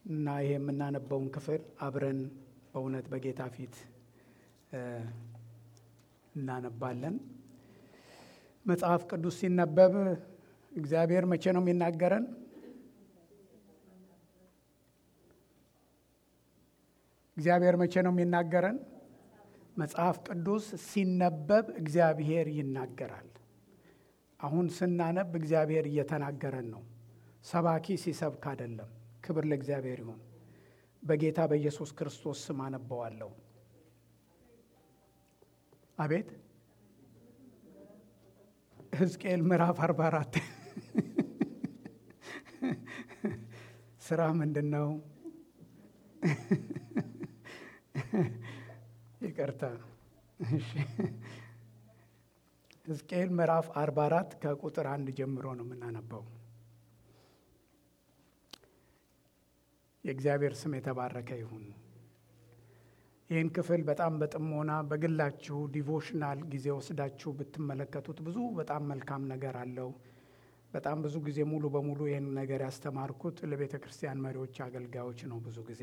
እና ይሄ የምናነበውን ክፍል አብረን በእውነት በጌታ ፊት እናነባለን። መጽሐፍ ቅዱስ ሲነበብ እግዚአብሔር መቼ ነው የሚናገረን? እግዚአብሔር መቼ ነው የሚናገረን? መጽሐፍ ቅዱስ ሲነበብ እግዚአብሔር ይናገራል። አሁን ስናነብ እግዚአብሔር እየተናገረን ነው። ሰባኪ ሲሰብክ አይደለም። ክብር ለእግዚአብሔር ይሁን። በጌታ በኢየሱስ ክርስቶስ ስም አነበዋለሁ። አቤት ሕዝቅኤል ምዕራፍ 44 ስራ ምንድን ነው? ይቅርታ። ሕዝቅኤል ምዕራፍ 44 ከቁጥር አንድ ጀምሮ ነው የምናነበው። የእግዚአብሔር ስም የተባረከ ይሁን። ይህን ክፍል በጣም በጥሞና በግላችሁ ዲቮሽናል ጊዜ ወስዳችሁ ብትመለከቱት ብዙ በጣም መልካም ነገር አለው። በጣም ብዙ ጊዜ ሙሉ በሙሉ ይህን ነገር ያስተማርኩት ለቤተ ክርስቲያን መሪዎች፣ አገልጋዮች ነው። ብዙ ጊዜ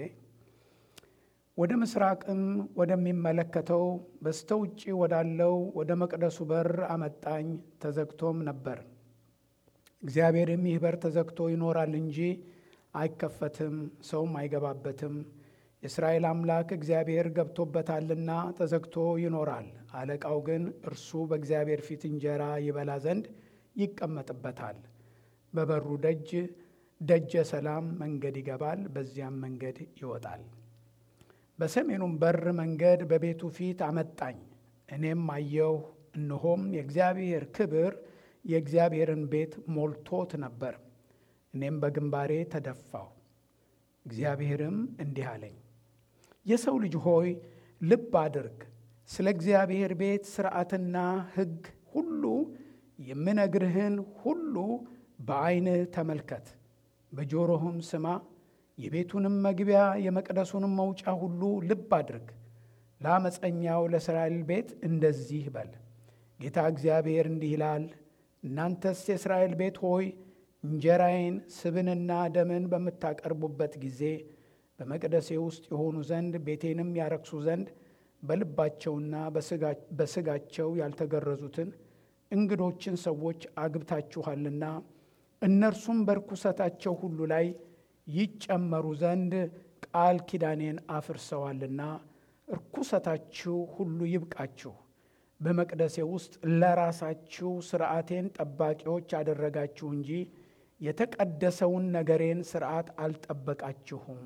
ወደ ምስራቅም ወደሚመለከተው በስተ ውጭ ወዳለው ወደ መቅደሱ በር አመጣኝ፣ ተዘግቶም ነበር። እግዚአብሔርም ይህ በር ተዘግቶ ይኖራል እንጂ አይከፈትም፣ ሰውም አይገባበትም የእስራኤል አምላክ እግዚአብሔር ገብቶበታልና ተዘግቶ ይኖራል። አለቃው ግን እርሱ በእግዚአብሔር ፊት እንጀራ ይበላ ዘንድ ይቀመጥበታል። በበሩ ደጅ ደጀ ሰላም መንገድ ይገባል፣ በዚያም መንገድ ይወጣል። በሰሜኑም በር መንገድ በቤቱ ፊት አመጣኝ። እኔም አየሁ፣ እነሆም የእግዚአብሔር ክብር የእግዚአብሔርን ቤት ሞልቶት ነበር። እኔም በግንባሬ ተደፋሁ። እግዚአብሔርም እንዲህ አለኝ የሰው ልጅ ሆይ ልብ አድርግ፣ ስለ እግዚአብሔር ቤት ሥርዓትና ሕግ ሁሉ የምነግርህን ሁሉ በዐይንህ ተመልከት፣ በጆሮህም ስማ። የቤቱንም መግቢያ የመቅደሱንም መውጫ ሁሉ ልብ አድርግ። ለአመፀኛው ለእስራኤል ቤት እንደዚህ በል፣ ጌታ እግዚአብሔር እንዲህ ይላል፣ እናንተስ የእስራኤል ቤት ሆይ እንጀራዬን ስብንና ደምን በምታቀርቡበት ጊዜ በመቅደሴ ውስጥ የሆኑ ዘንድ ቤቴንም ያረክሱ ዘንድ በልባቸውና በሥጋቸው ያልተገረዙትን እንግዶችን ሰዎች አግብታችኋልና እነርሱም በርኩሰታቸው ሁሉ ላይ ይጨመሩ ዘንድ ቃል ኪዳኔን አፍርሰዋልና እርኩሰታችሁ ሁሉ ይብቃችሁ። በመቅደሴ ውስጥ ለራሳችሁ ሥርዓቴን ጠባቂዎች አደረጋችሁ እንጂ የተቀደሰውን ነገሬን ሥርዓት አልጠበቃችሁም።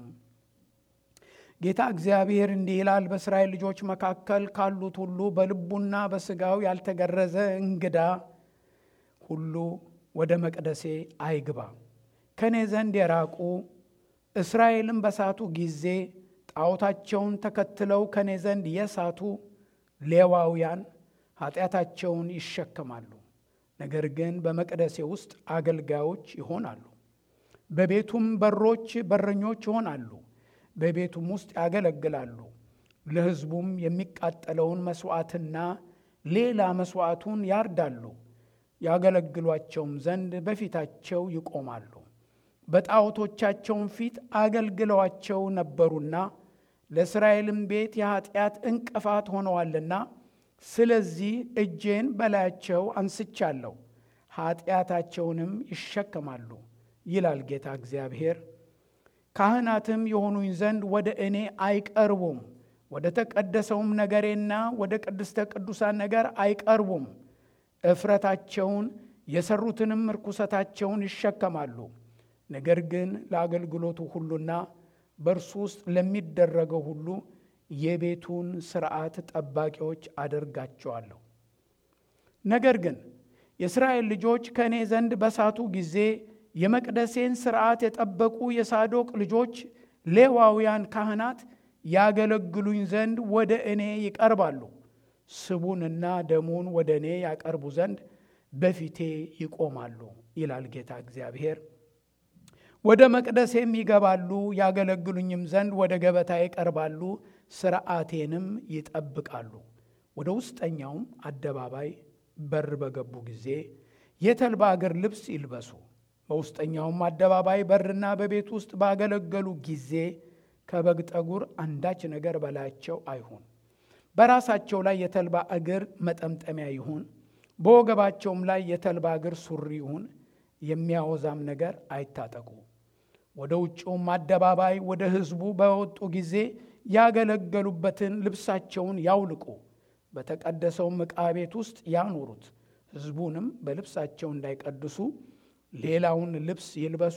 ጌታ እግዚአብሔር እንዲህ ይላል፣ በእስራኤል ልጆች መካከል ካሉት ሁሉ በልቡና በሥጋው ያልተገረዘ እንግዳ ሁሉ ወደ መቅደሴ አይግባ። ከእኔ ዘንድ የራቁ እስራኤልም በሳቱ ጊዜ ጣዖታቸውን ተከትለው ከእኔ ዘንድ የሳቱ ሌዋውያን ኃጢአታቸውን ይሸከማሉ። ነገር ግን በመቅደሴ ውስጥ አገልጋዮች ይሆናሉ። በቤቱም በሮች በረኞች ይሆናሉ። በቤቱም ውስጥ ያገለግላሉ። ለሕዝቡም የሚቃጠለውን መሥዋዕትና ሌላ መሥዋዕቱን ያርዳሉ። ያገለግሏቸውም ዘንድ በፊታቸው ይቆማሉ። በጣዖቶቻቸውም ፊት አገልግለዋቸው ነበሩና ለእስራኤልም ቤት የኀጢአት እንቅፋት ሆነዋልና ስለዚህ እጄን በላያቸው አንስቻለሁ፣ ኀጢአታቸውንም ይሸከማሉ ይላል ጌታ እግዚአብሔር። ካህናትም የሆኑኝ ዘንድ ወደ እኔ አይቀርቡም፣ ወደ ተቀደሰውም ነገሬና ወደ ቅድስተ ቅዱሳን ነገር አይቀርቡም። እፍረታቸውን የሰሩትንም ርኩሰታቸውን ይሸከማሉ። ነገር ግን ለአገልግሎቱ ሁሉና በእርሱ ውስጥ ለሚደረገው ሁሉ የቤቱን ሥርዓት ጠባቂዎች አደርጋቸዋለሁ። ነገር ግን የእስራኤል ልጆች ከእኔ ዘንድ በሳቱ ጊዜ የመቅደሴን ሥርዓት የጠበቁ የሳዶቅ ልጆች ሌዋውያን ካህናት ያገለግሉኝ ዘንድ ወደ እኔ ይቀርባሉ። ስቡንና ደሙን ወደ እኔ ያቀርቡ ዘንድ በፊቴ ይቆማሉ ይላል ጌታ እግዚአብሔር። ወደ መቅደሴም ይገባሉ፣ ያገለግሉኝም ዘንድ ወደ ገበታ ይቀርባሉ፣ ሥርዓቴንም ይጠብቃሉ። ወደ ውስጠኛውም አደባባይ በር በገቡ ጊዜ የተልባ እግር ልብስ ይልበሱ፣ በውስጠኛውም አደባባይ በርና በቤት ውስጥ ባገለገሉ ጊዜ ከበግ ጠጉር አንዳች ነገር በላያቸው አይሁን። በራሳቸው ላይ የተልባ እግር መጠምጠሚያ ይሁን፣ በወገባቸውም ላይ የተልባ እግር ሱሪ ይሁን። የሚያወዛም ነገር አይታጠቁ። ወደ ውጭውም አደባባይ ወደ ሕዝቡ በወጡ ጊዜ ያገለገሉበትን ልብሳቸውን ያውልቁ፣ በተቀደሰውም ዕቃ ቤት ውስጥ ያኑሩት። ሕዝቡንም በልብሳቸው እንዳይቀድሱ ሌላውን ልብስ ይልበሱ፣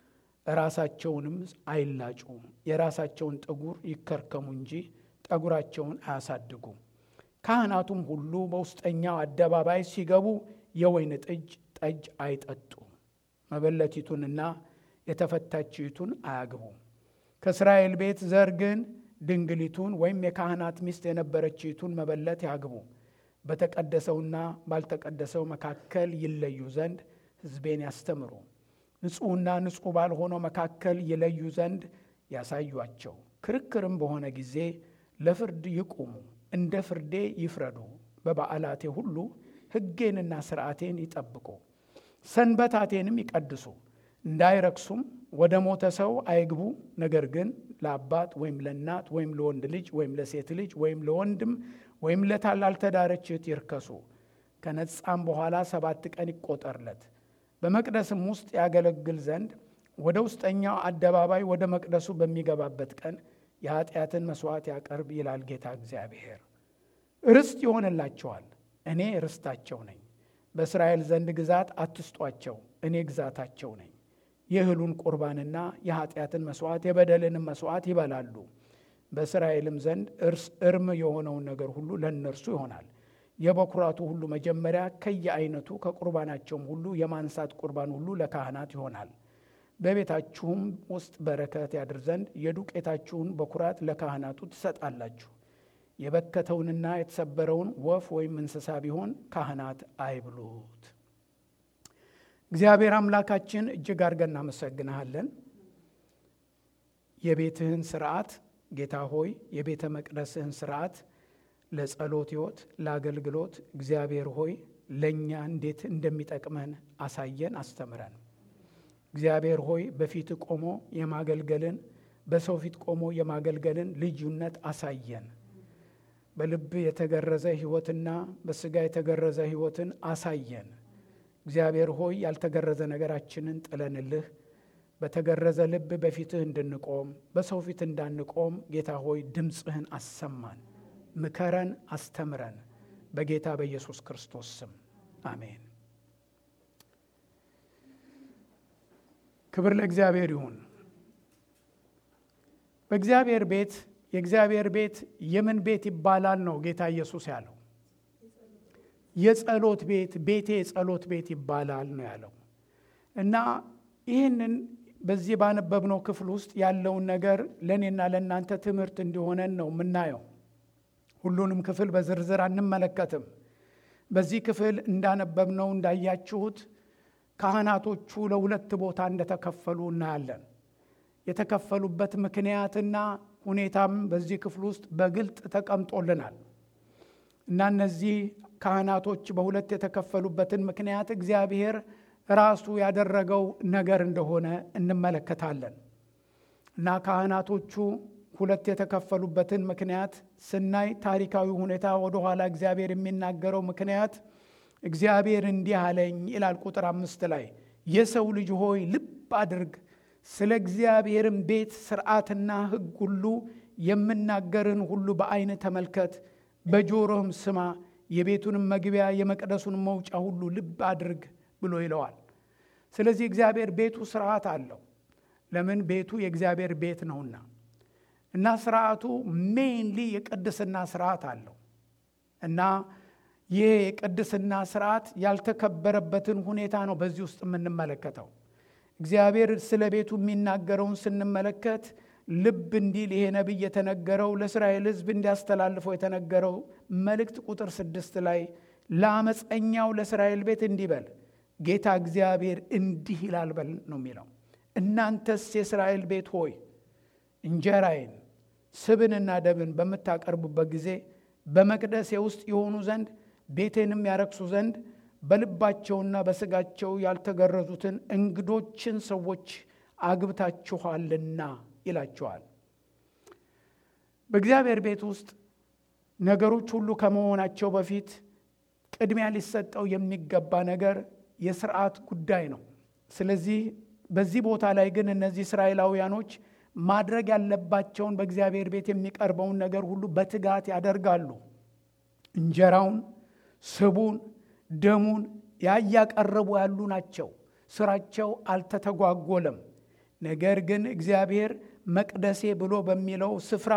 ራሳቸውንም አይላጩ። የራሳቸውን ጠጉር ይከርከሙ እንጂ ጠጉራቸውን አያሳድጉ። ካህናቱም ሁሉ በውስጠኛው አደባባይ ሲገቡ የወይን ጠጅ ጠጅ አይጠጡ። መበለቲቱንና የተፈታችይቱን አያግቡ። ከእስራኤል ቤት ዘር ግን ድንግሊቱን ወይም የካህናት ሚስት የነበረችይቱን መበለት ያግቡ። በተቀደሰውና ባልተቀደሰው መካከል ይለዩ ዘንድ ሕዝቤን ያስተምሩ። ንጹሕና ንጹሕ ባልሆነው መካከል ይለዩ ዘንድ ያሳዩአቸው። ክርክርም በሆነ ጊዜ ለፍርድ ይቁሙ፣ እንደ ፍርዴ ይፍረዱ። በበዓላቴ ሁሉ ሕጌንና ሥርዓቴን ይጠብቁ፣ ሰንበታቴንም ይቀድሱ። እንዳይረክሱም ወደ ሞተ ሰው አይግቡ። ነገር ግን ለአባት ወይም ለእናት ወይም ለወንድ ልጅ ወይም ለሴት ልጅ ወይም ለወንድም ወይም ላልተዳረች እህት ይርከሱ። ከነጻም በኋላ ሰባት ቀን ይቆጠርለት። በመቅደስም ውስጥ ያገለግል ዘንድ ወደ ውስጠኛው አደባባይ ወደ መቅደሱ በሚገባበት ቀን የኃጢአትን መሥዋዕት ያቀርብ ይላል ጌታ እግዚአብሔር። ርስት ይሆንላቸዋል፣ እኔ ርስታቸው ነኝ። በእስራኤል ዘንድ ግዛት አትስጧቸው፣ እኔ ግዛታቸው ነኝ። የእህሉን ቁርባንና የኃጢአትን መሥዋዕት የበደልንም መሥዋዕት ይበላሉ። በእስራኤልም ዘንድ እርም የሆነውን ነገር ሁሉ ለእነርሱ ይሆናል። የበኩራቱ ሁሉ መጀመሪያ ከየአይነቱ ከቁርባናቸውም ሁሉ የማንሳት ቁርባን ሁሉ ለካህናት ይሆናል። በቤታችሁም ውስጥ በረከት ያድር ዘንድ የዱቄታችሁን በኩራት ለካህናቱ ትሰጣላችሁ። የበከተውንና የተሰበረውን ወፍ ወይም እንስሳ ቢሆን ካህናት አይብሉት። እግዚአብሔር አምላካችን እጅግ አድርገን እናመሰግንሃለን። የቤትህን ስርዓት ጌታ ሆይ የቤተ መቅደስህን ስርዓት ለጸሎት ሕይወት ለአገልግሎት እግዚአብሔር ሆይ ለእኛ እንዴት እንደሚጠቅመን አሳየን፣ አስተምረን። እግዚአብሔር ሆይ በፊት ቆሞ የማገልገልን በሰው ፊት ቆሞ የማገልገልን ልዩነት አሳየን። በልብ የተገረዘ ሕይወትና በስጋ የተገረዘ ሕይወትን አሳየን። እግዚአብሔር ሆይ ያልተገረዘ ነገራችንን ጥለንልህ በተገረዘ ልብ በፊትህ እንድንቆም በሰው ፊት እንዳንቆም ጌታ ሆይ ድምፅህን አሰማን። ምከረን፣ አስተምረን። በጌታ በኢየሱስ ክርስቶስ ስም አሜን። ክብር ለእግዚአብሔር ይሁን። በእግዚአብሔር ቤት የእግዚአብሔር ቤት የምን ቤት ይባላል ነው ጌታ ኢየሱስ ያለው? የጸሎት ቤት ቤቴ የጸሎት ቤት ይባላል ነው ያለው እና ይህንን በዚህ ባነበብነው ክፍል ውስጥ ያለውን ነገር ለእኔና ለእናንተ ትምህርት እንዲሆነን ነው የምናየው። ሁሉንም ክፍል በዝርዝር አንመለከትም። በዚህ ክፍል እንዳነበብነው እንዳያችሁት ካህናቶቹ ለሁለት ቦታ እንደተከፈሉ እናያለን። የተከፈሉበት ምክንያትና ሁኔታም በዚህ ክፍል ውስጥ በግልጥ ተቀምጦልናል እና እነዚህ ካህናቶች በሁለት የተከፈሉበትን ምክንያት እግዚአብሔር ራሱ ያደረገው ነገር እንደሆነ እንመለከታለን እና ካህናቶቹ ሁለት የተከፈሉበትን ምክንያት ስናይ ታሪካዊ ሁኔታ ወደኋላ እግዚአብሔር የሚናገረው ምክንያት እግዚአብሔር እንዲህ አለኝ ይላል። ቁጥር አምስት ላይ የሰው ልጅ ሆይ ልብ አድርግ፣ ስለ እግዚአብሔርም ቤት ስርዓትና ሕግ ሁሉ የምናገርን ሁሉ በዓይን ተመልከት፣ በጆሮህም ስማ፣ የቤቱንም መግቢያ የመቅደሱንም መውጫ ሁሉ ልብ አድርግ ብሎ ይለዋል። ስለዚህ እግዚአብሔር ቤቱ ስርዓት አለው። ለምን? ቤቱ የእግዚአብሔር ቤት ነውና እና ስርዓቱ ሜይንሊ የቅድስና ስርዓት አለው እና ይህ የቅድስና ስርዓት ያልተከበረበትን ሁኔታ ነው በዚህ ውስጥ የምንመለከተው። እግዚአብሔር ስለ ቤቱ የሚናገረውን ስንመለከት ልብ እንዲል ይሄ ነቢይ የተነገረው ለእስራኤል ሕዝብ እንዲያስተላልፈው የተነገረው መልእክት ቁጥር ስድስት ላይ ለአመፀኛው ለእስራኤል ቤት እንዲህ በል ጌታ እግዚአብሔር እንዲህ ይላል በል ነው የሚለው። እናንተስ የእስራኤል ቤት ሆይ እንጀራዬን ስብንና ደብን በምታቀርቡበት ጊዜ በመቅደሴ ውስጥ የሆኑ ዘንድ ቤቴንም ያረክሱ ዘንድ በልባቸውና በስጋቸው ያልተገረዙትን እንግዶችን ሰዎች አግብታችኋልና ይላቸዋል። በእግዚአብሔር ቤት ውስጥ ነገሮች ሁሉ ከመሆናቸው በፊት ቅድሚያ ሊሰጠው የሚገባ ነገር የስርዓት ጉዳይ ነው። ስለዚህ በዚህ ቦታ ላይ ግን እነዚህ እስራኤላውያኖች ማድረግ ያለባቸውን በእግዚአብሔር ቤት የሚቀርበውን ነገር ሁሉ በትጋት ያደርጋሉ። እንጀራውን፣ ስቡን፣ ደሙን ያ እያቀረቡ ያሉ ናቸው። ስራቸው አልተተጓጎለም። ነገር ግን እግዚአብሔር መቅደሴ ብሎ በሚለው ስፍራ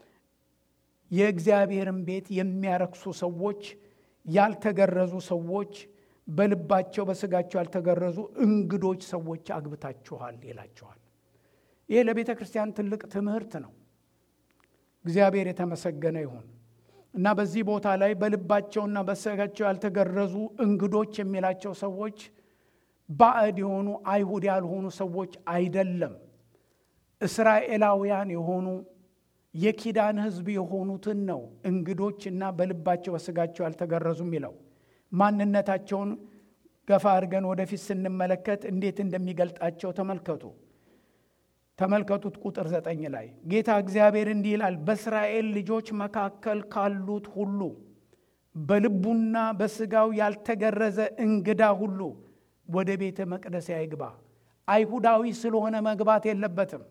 የእግዚአብሔርን ቤት የሚያረክሱ ሰዎች፣ ያልተገረዙ ሰዎች፣ በልባቸው በስጋቸው ያልተገረዙ እንግዶች ሰዎች አግብታችኋል ይላቸዋል። ይህ ለቤተ ክርስቲያን ትልቅ ትምህርት ነው። እግዚአብሔር የተመሰገነ ይሁን እና በዚህ ቦታ ላይ በልባቸውና በስጋቸው ያልተገረዙ እንግዶች የሚላቸው ሰዎች ባዕድ የሆኑ አይሁድ ያልሆኑ ሰዎች አይደለም። እስራኤላውያን የሆኑ የኪዳን ሕዝብ የሆኑትን ነው እንግዶች እና በልባቸው በስጋቸው ያልተገረዙ የሚለው ማንነታቸውን ገፋ አድርገን ወደፊት ስንመለከት እንዴት እንደሚገልጣቸው ተመልከቱ። ተመልከቱት ቁጥር ዘጠኝ ላይ ጌታ እግዚአብሔር እንዲህ ይላል፣ በእስራኤል ልጆች መካከል ካሉት ሁሉ በልቡና በስጋው ያልተገረዘ እንግዳ ሁሉ ወደ ቤተ መቅደስ አይግባ። አይሁዳዊ ስለሆነ መግባት የለበትም።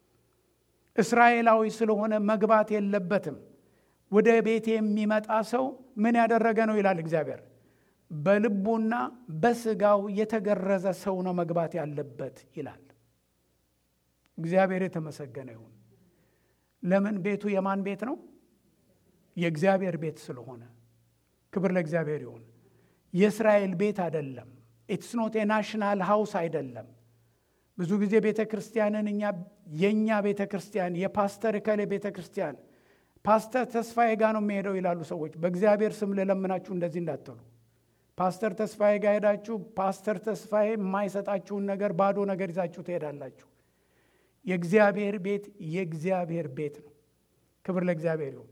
እስራኤላዊ ስለሆነ መግባት የለበትም። ወደ ቤት የሚመጣ ሰው ምን ያደረገ ነው ይላል እግዚአብሔር። በልቡና በስጋው የተገረዘ ሰው ነው መግባት ያለበት ይላል። እግዚአብሔር የተመሰገነ ይሁን። ለምን ቤቱ የማን ቤት ነው? የእግዚአብሔር ቤት ስለሆነ ክብር ለእግዚአብሔር ይሁን። የእስራኤል ቤት አይደለም። ኢትስ ኖት የናሽናል ሃውስ አይደለም። ብዙ ጊዜ ቤተ ክርስቲያንን እኛ የእኛ ቤተ ክርስቲያን የፓስተር እከሌ ቤተ ክርስቲያን ፓስተር ተስፋዬ ጋር ነው የሚሄደው ይላሉ ሰዎች። በእግዚአብሔር ስም ልለምናችሁ እንደዚህ እንዳትሉ። ፓስተር ተስፋዬ ጋር ሄዳችሁ ፓስተር ተስፋዬ የማይሰጣችሁን ነገር ባዶ ነገር ይዛችሁ ትሄዳላችሁ። የእግዚአብሔር ቤት የእግዚአብሔር ቤት ነው። ክብር ለእግዚአብሔር ይሁን።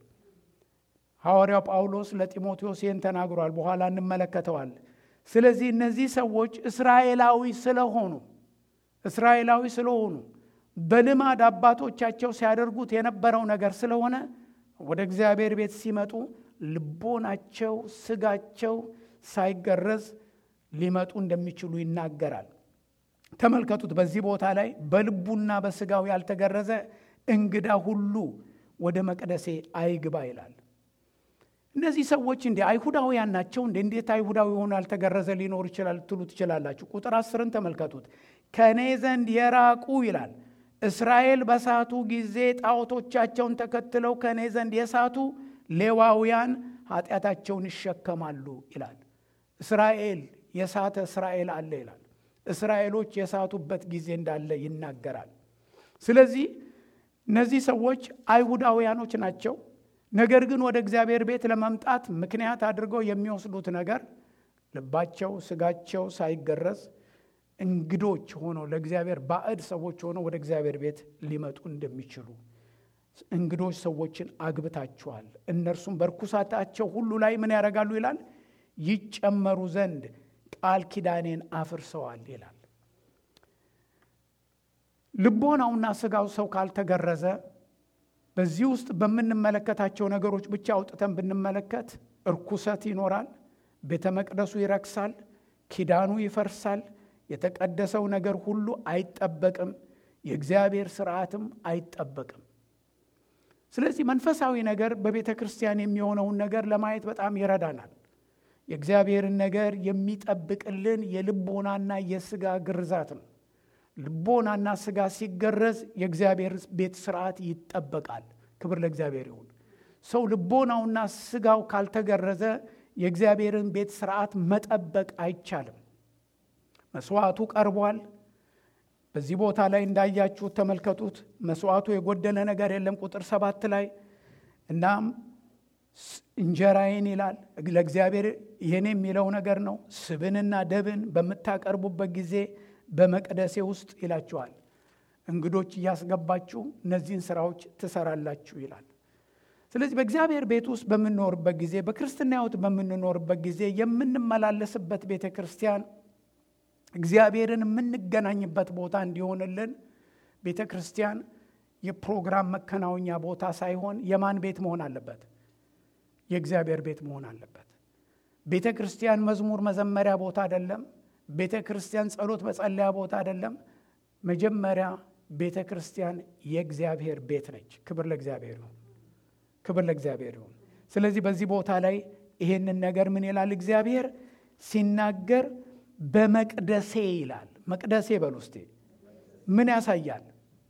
ሐዋርያው ጳውሎስ ለጢሞቴዎስ ይህን ተናግሯል። በኋላ እንመለከተዋል። ስለዚህ እነዚህ ሰዎች እስራኤላዊ ስለሆኑ እስራኤላዊ ስለሆኑ በልማድ አባቶቻቸው ሲያደርጉት የነበረው ነገር ስለሆነ ወደ እግዚአብሔር ቤት ሲመጡ ልቦናቸው፣ ስጋቸው ሳይገረዝ ሊመጡ እንደሚችሉ ይናገራል። ተመልከቱት። በዚህ ቦታ ላይ በልቡና በስጋው ያልተገረዘ እንግዳ ሁሉ ወደ መቅደሴ አይግባ ይላል። እነዚህ ሰዎች እንዲ አይሁዳውያን ናቸው እንደ እንዴት አይሁዳዊ ሆኖ ያልተገረዘ ሊኖር ይችላል ትሉ ትችላላችሁ። ቁጥር አስርን ተመልከቱት። ከእኔ ዘንድ የራቁ ይላል። እስራኤል በሳቱ ጊዜ ጣዖቶቻቸውን ተከትለው ከእኔ ዘንድ የሳቱ ሌዋውያን ኃጢአታቸውን ይሸከማሉ ይላል። እስራኤል የሳተ እስራኤል አለ ይላል። እስራኤሎች የሳቱበት ጊዜ እንዳለ ይናገራል። ስለዚህ እነዚህ ሰዎች አይሁዳውያኖች ናቸው። ነገር ግን ወደ እግዚአብሔር ቤት ለመምጣት ምክንያት አድርገው የሚወስዱት ነገር ልባቸው፣ ስጋቸው ሳይገረዝ እንግዶች ሆነው ለእግዚአብሔር ባዕድ ሰዎች ሆነው ወደ እግዚአብሔር ቤት ሊመጡ እንደሚችሉ እንግዶች ሰዎችን አግብታችኋል፣ እነርሱም በርኩሳታቸው ሁሉ ላይ ምን ያደርጋሉ ይላል ይጨመሩ ዘንድ ቃል ኪዳኔን አፍርሰዋል ይላል። ልቦናውና ስጋው ሰው ካልተገረዘ በዚህ ውስጥ በምንመለከታቸው ነገሮች ብቻ አውጥተን ብንመለከት እርኩሰት ይኖራል፣ ቤተ መቅደሱ ይረክሳል፣ ኪዳኑ ይፈርሳል፣ የተቀደሰው ነገር ሁሉ አይጠበቅም፣ የእግዚአብሔር ስርዓትም አይጠበቅም። ስለዚህ መንፈሳዊ ነገር በቤተ ክርስቲያን የሚሆነውን ነገር ለማየት በጣም ይረዳናል። የእግዚአብሔርን ነገር የሚጠብቅልን የልቦናና የስጋ ግርዛት ነው። ልቦናና ስጋ ሲገረዝ የእግዚአብሔር ቤት ስርዓት ይጠበቃል። ክብር ለእግዚአብሔር ይሁን። ሰው ልቦናውና ስጋው ካልተገረዘ የእግዚአብሔርን ቤት ስርዓት መጠበቅ አይቻልም። መስዋዕቱ ቀርቧል። በዚህ ቦታ ላይ እንዳያችሁት ተመልከቱት። መስዋዕቱ የጎደለ ነገር የለም። ቁጥር ሰባት ላይ እናም እንጀራዬን ይላል ለእግዚአብሔር ይህን የሚለው ነገር ነው። ስብንና ደብን በምታቀርቡበት ጊዜ በመቅደሴ ውስጥ ይላችኋል። እንግዶች እያስገባችሁ እነዚህን ስራዎች ትሰራላችሁ ይላል። ስለዚህ በእግዚአብሔር ቤት ውስጥ በምንኖርበት ጊዜ በክርስትና ሕይወት በምንኖርበት ጊዜ የምንመላለስበት ቤተ ክርስቲያን እግዚአብሔርን የምንገናኝበት ቦታ እንዲሆንልን ቤተ ክርስቲያን የፕሮግራም መከናወኛ ቦታ ሳይሆን የማን ቤት መሆን አለበት? የእግዚአብሔር ቤት መሆን አለበት። ቤተ ክርስቲያን መዝሙር መዘመሪያ ቦታ አይደለም። ቤተ ክርስቲያን ጸሎት መጸለያ ቦታ አይደለም። መጀመሪያ ቤተ ክርስቲያን የእግዚአብሔር ቤት ነች። ክብር ለእግዚአብሔር ይሁን። ክብር ለእግዚአብሔር ይሁን። ስለዚህ በዚህ ቦታ ላይ ይሄንን ነገር ምን ይላል እግዚአብሔር ሲናገር በመቅደሴ ይላል። መቅደሴ በሉ እስቴ ምን ያሳያል?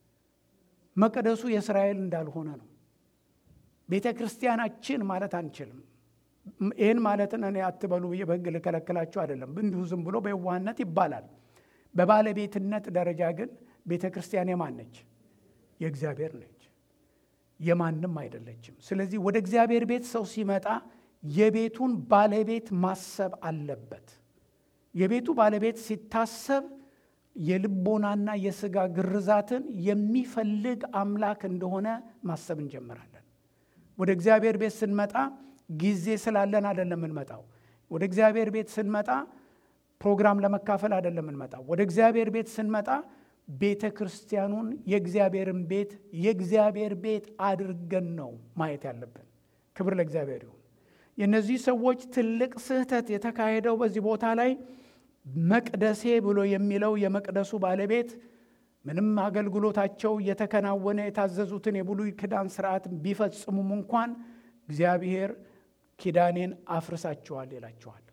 መቅደሱ የእስራኤል እንዳልሆነ ነው። ቤተ ክርስቲያናችን ማለት አንችልም። ይህን ማለትን እኔ አትበሉ ብዬ በሕግ ልከለክላችሁ አይደለም። እንዲሁ ዝም ብሎ በየዋህነት ይባላል። በባለቤትነት ደረጃ ግን ቤተ ክርስቲያን የማን ነች? የእግዚአብሔር ነች፣ የማንም አይደለችም። ስለዚህ ወደ እግዚአብሔር ቤት ሰው ሲመጣ የቤቱን ባለቤት ማሰብ አለበት። የቤቱ ባለቤት ሲታሰብ የልቦናና የስጋ ግርዛትን የሚፈልግ አምላክ እንደሆነ ማሰብ እንጀምራለን። ወደ እግዚአብሔር ቤት ስንመጣ ጊዜ ስላለን አይደለም የምንመጣው። ወደ እግዚአብሔር ቤት ስንመጣ ፕሮግራም ለመካፈል አይደለም የምንመጣው። ወደ እግዚአብሔር ቤት ስንመጣ ቤተ ክርስቲያኑን የእግዚአብሔርን ቤት የእግዚአብሔር ቤት አድርገን ነው ማየት ያለብን። ክብር ለእግዚአብሔር ይሁን። የእነዚህ ሰዎች ትልቅ ስህተት የተካሄደው በዚህ ቦታ ላይ መቅደሴ ብሎ የሚለው የመቅደሱ ባለቤት ምንም አገልግሎታቸው እየተከናወነ የታዘዙትን የብሉይ ኪዳን ስርዓት ቢፈጽሙም እንኳን እግዚአብሔር ኪዳኔን አፍርሳችኋል ይላችኋል።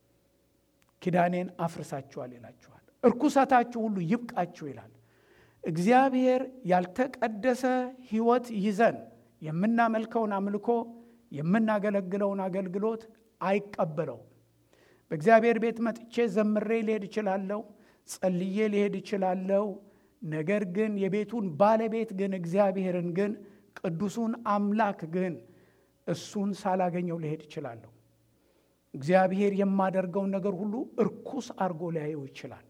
ኪዳኔን አፍርሳችኋል ይላችኋል። እርኩሰታችሁ ሁሉ ይብቃችሁ ይላል። እግዚአብሔር ያልተቀደሰ ሕይወት ይዘን የምናመልከውን አምልኮ የምናገለግለውን አገልግሎት አይቀበለውም። በእግዚአብሔር ቤት መጥቼ ዘምሬ ሊሄድ እችላለሁ፣ ጸልዬ ሊሄድ እችላለሁ። ነገር ግን የቤቱን ባለቤት ግን እግዚአብሔርን ግን ቅዱሱን አምላክ ግን እሱን ሳላገኘው ሊሄድ እችላለሁ። እግዚአብሔር የማደርገውን ነገር ሁሉ እርኩስ አድርጎ ሊያየው ይችላል።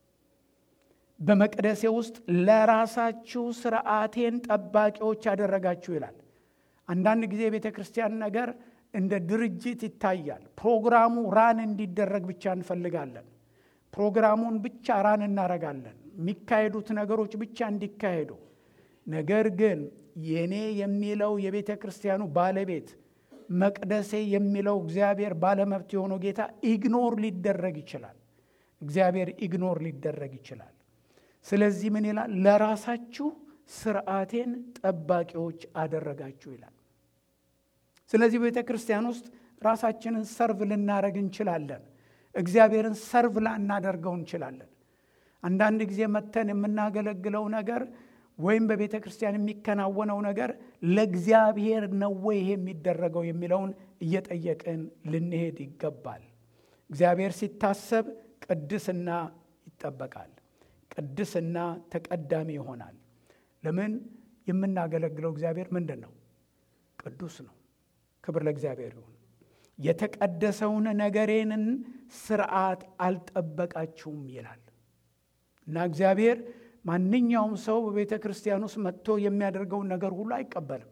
በመቅደሴ ውስጥ ለራሳችሁ ስርዓቴን ጠባቂዎች ያደረጋችሁ ይላል። አንዳንድ ጊዜ የቤተ ክርስቲያን ነገር እንደ ድርጅት ይታያል። ፕሮግራሙ ራን እንዲደረግ ብቻ እንፈልጋለን። ፕሮግራሙን ብቻ ራን እናረጋለን። የሚካሄዱት ነገሮች ብቻ እንዲካሄዱ። ነገር ግን የኔ የሚለው የቤተ ክርስቲያኑ ባለቤት መቅደሴ የሚለው እግዚአብሔር ባለመብት የሆነው ጌታ ኢግኖር ሊደረግ ይችላል። እግዚአብሔር ኢግኖር ሊደረግ ይችላል። ስለዚህ ምን ይላል? ለራሳችሁ ስርዓቴን ጠባቂዎች አደረጋችሁ ይላል። ስለዚህ በቤተ ክርስቲያን ውስጥ ራሳችንን ሰርቭ ልናደረግ እንችላለን። እግዚአብሔርን ሰርቭ ላናደርገው እንችላለን። አንዳንድ ጊዜ መተን የምናገለግለው ነገር ወይም በቤተ ክርስቲያን የሚከናወነው ነገር ለእግዚአብሔር ነው ወይ ይሄ የሚደረገው የሚለውን እየጠየቅን ልንሄድ ይገባል። እግዚአብሔር ሲታሰብ ቅድስና ይጠበቃል። ቅድስና ተቀዳሚ ይሆናል። ለምን? የምናገለግለው እግዚአብሔር ምንድን ነው? ቅዱስ ነው። ክብር ለእግዚአብሔር ይሁን። የተቀደሰውን ነገሬንን ስርዓት አልጠበቃችሁም ይላል እና እግዚአብሔር ማንኛውም ሰው በቤተ ክርስቲያን ውስጥ መጥቶ የሚያደርገውን ነገር ሁሉ አይቀበልም።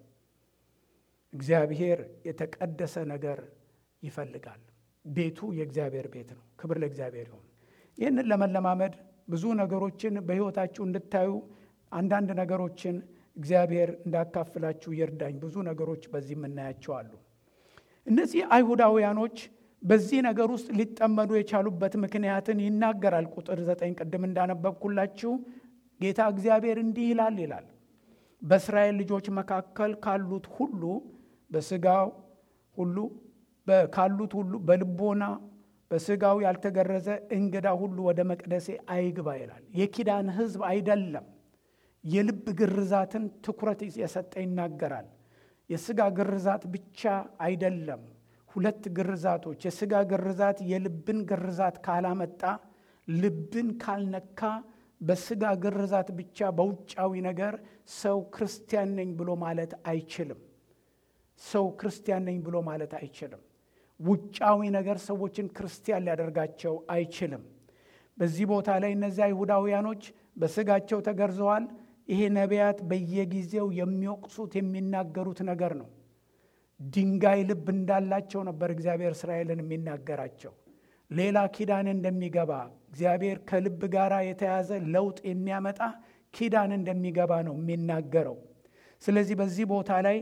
እግዚአብሔር የተቀደሰ ነገር ይፈልጋል። ቤቱ የእግዚአብሔር ቤት ነው። ክብር ለእግዚአብሔር ይሁን። ይህንን ለመለማመድ ብዙ ነገሮችን በሕይወታችሁ እንድታዩ አንዳንድ ነገሮችን እግዚአብሔር እንዳካፍላችሁ ይርዳኝ። ብዙ ነገሮች በዚህ የምናያቸው አሉ። እነዚህ አይሁዳውያኖች በዚህ ነገር ውስጥ ሊጠመዱ የቻሉበት ምክንያትን ይናገራል። ቁጥር ዘጠኝ ቅድም እንዳነበብኩላችሁ ጌታ እግዚአብሔር እንዲህ ይላል ይላል በእስራኤል ልጆች መካከል ካሉት ሁሉ በስጋው ሁሉ ካሉት ሁሉ በልቦና በስጋው ያልተገረዘ እንግዳ ሁሉ ወደ መቅደሴ አይግባ ይላል። የኪዳን ሕዝብ አይደለም። የልብ ግርዛትን ትኩረት የሰጠ ይናገራል። የስጋ ግርዛት ብቻ አይደለም። ሁለት ግርዛቶች፣ የስጋ ግርዛት የልብን ግርዛት ካላመጣ፣ ልብን ካልነካ፣ በስጋ ግርዛት ብቻ በውጫዊ ነገር ሰው ክርስቲያን ነኝ ብሎ ማለት አይችልም። ሰው ክርስቲያን ነኝ ብሎ ማለት አይችልም። ውጫዊ ነገር ሰዎችን ክርስቲያን ሊያደርጋቸው አይችልም። በዚህ ቦታ ላይ እነዚህ አይሁዳውያኖች በስጋቸው ተገርዘዋል። ይሄ ነቢያት በየጊዜው የሚወቅሱት የሚናገሩት ነገር ነው። ድንጋይ ልብ እንዳላቸው ነበር እግዚአብሔር እስራኤልን የሚናገራቸው። ሌላ ኪዳን እንደሚገባ እግዚአብሔር ከልብ ጋር የተያዘ ለውጥ የሚያመጣ ኪዳን እንደሚገባ ነው የሚናገረው። ስለዚህ በዚህ ቦታ ላይ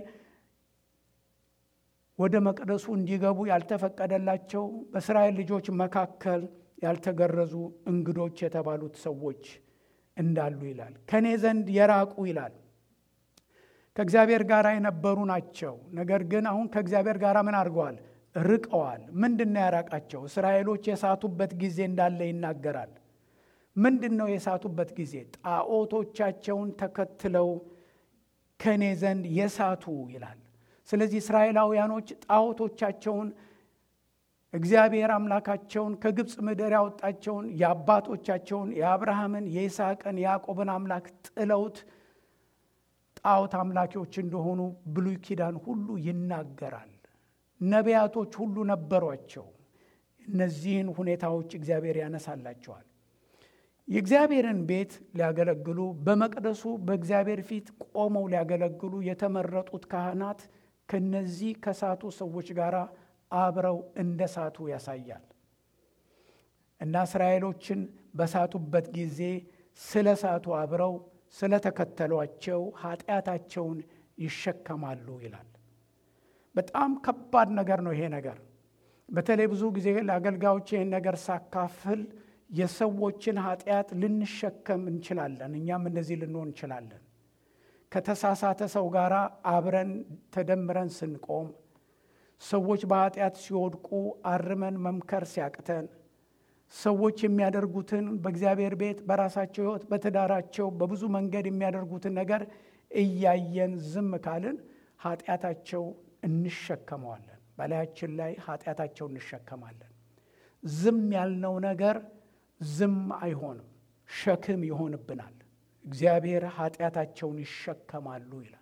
ወደ መቅደሱ እንዲገቡ ያልተፈቀደላቸው በእስራኤል ልጆች መካከል ያልተገረዙ እንግዶች የተባሉት ሰዎች እንዳሉ ይላል። ከእኔ ዘንድ የራቁ ይላል። ከእግዚአብሔር ጋር የነበሩ ናቸው። ነገር ግን አሁን ከእግዚአብሔር ጋር ምን አድርገዋል? ርቀዋል። ምንድን ነው ያራቃቸው? እስራኤሎች የሳቱበት ጊዜ እንዳለ ይናገራል። ምንድን ነው የሳቱበት ጊዜ? ጣዖቶቻቸውን ተከትለው ከእኔ ዘንድ የሳቱ ይላል። ስለዚህ እስራኤላውያኖች ጣዖቶቻቸውን እግዚአብሔር አምላካቸውን ከግብፅ ምድር ያወጣቸውን የአባቶቻቸውን የአብርሃምን፣ የይስሐቅን፣ የያዕቆብን አምላክ ጥለውት ጣዖት አምላኪዎች እንደሆኑ ብሉይ ኪዳን ሁሉ ይናገራል። ነቢያቶች ሁሉ ነበሯቸው። እነዚህን ሁኔታዎች እግዚአብሔር ያነሳላቸዋል። የእግዚአብሔርን ቤት ሊያገለግሉ በመቅደሱ በእግዚአብሔር ፊት ቆመው ሊያገለግሉ የተመረጡት ካህናት ከነዚህ ከሳቱ ሰዎች ጋር አብረው እንደ ሳቱ ያሳያል እና እስራኤሎችን በሳቱበት ጊዜ ስለ ሳቱ አብረው ስለተከተሏቸው ኃጢአታቸውን ይሸከማሉ ይላል። በጣም ከባድ ነገር ነው ይሄ ነገር። በተለይ ብዙ ጊዜ ለአገልጋዮች ይህን ነገር ሳካፍል የሰዎችን ኃጢአት ልንሸከም እንችላለን። እኛም እንደዚህ ልንሆን እንችላለን። ከተሳሳተ ሰው ጋር አብረን ተደምረን ስንቆም፣ ሰዎች በኃጢአት ሲወድቁ አርመን መምከር ሲያቅተን፣ ሰዎች የሚያደርጉትን በእግዚአብሔር ቤት በራሳቸው ሕይወት በትዳራቸው በብዙ መንገድ የሚያደርጉትን ነገር እያየን ዝም ካልን ኃጢአታቸው እንሸከመዋለን። በላያችን ላይ ኃጢአታቸው እንሸከማለን። ዝም ያልነው ነገር ዝም አይሆንም፣ ሸክም ይሆንብናል። እግዚአብሔር ኃጢአታቸውን ይሸከማሉ ይላል።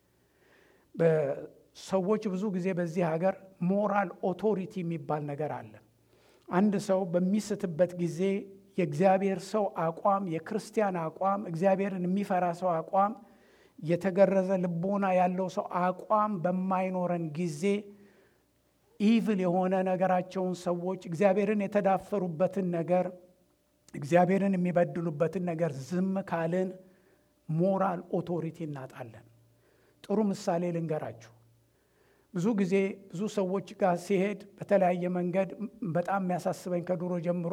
በሰዎች ብዙ ጊዜ በዚህ ሀገር ሞራል ኦቶሪቲ የሚባል ነገር አለ። አንድ ሰው በሚስትበት ጊዜ የእግዚአብሔር ሰው አቋም፣ የክርስቲያን አቋም፣ እግዚአብሔርን የሚፈራ ሰው አቋም፣ የተገረዘ ልቦና ያለው ሰው አቋም በማይኖረን ጊዜ ኢቭል የሆነ ነገራቸውን ሰዎች እግዚአብሔርን የተዳፈሩበትን ነገር እግዚአብሔርን የሚበድሉበትን ነገር ዝም ካልን ሞራል ኦቶሪቲ እናጣለን። ጥሩ ምሳሌ ልንገራችሁ። ብዙ ጊዜ ብዙ ሰዎች ጋር ሲሄድ በተለያየ መንገድ በጣም የሚያሳስበኝ ከድሮ ጀምሮ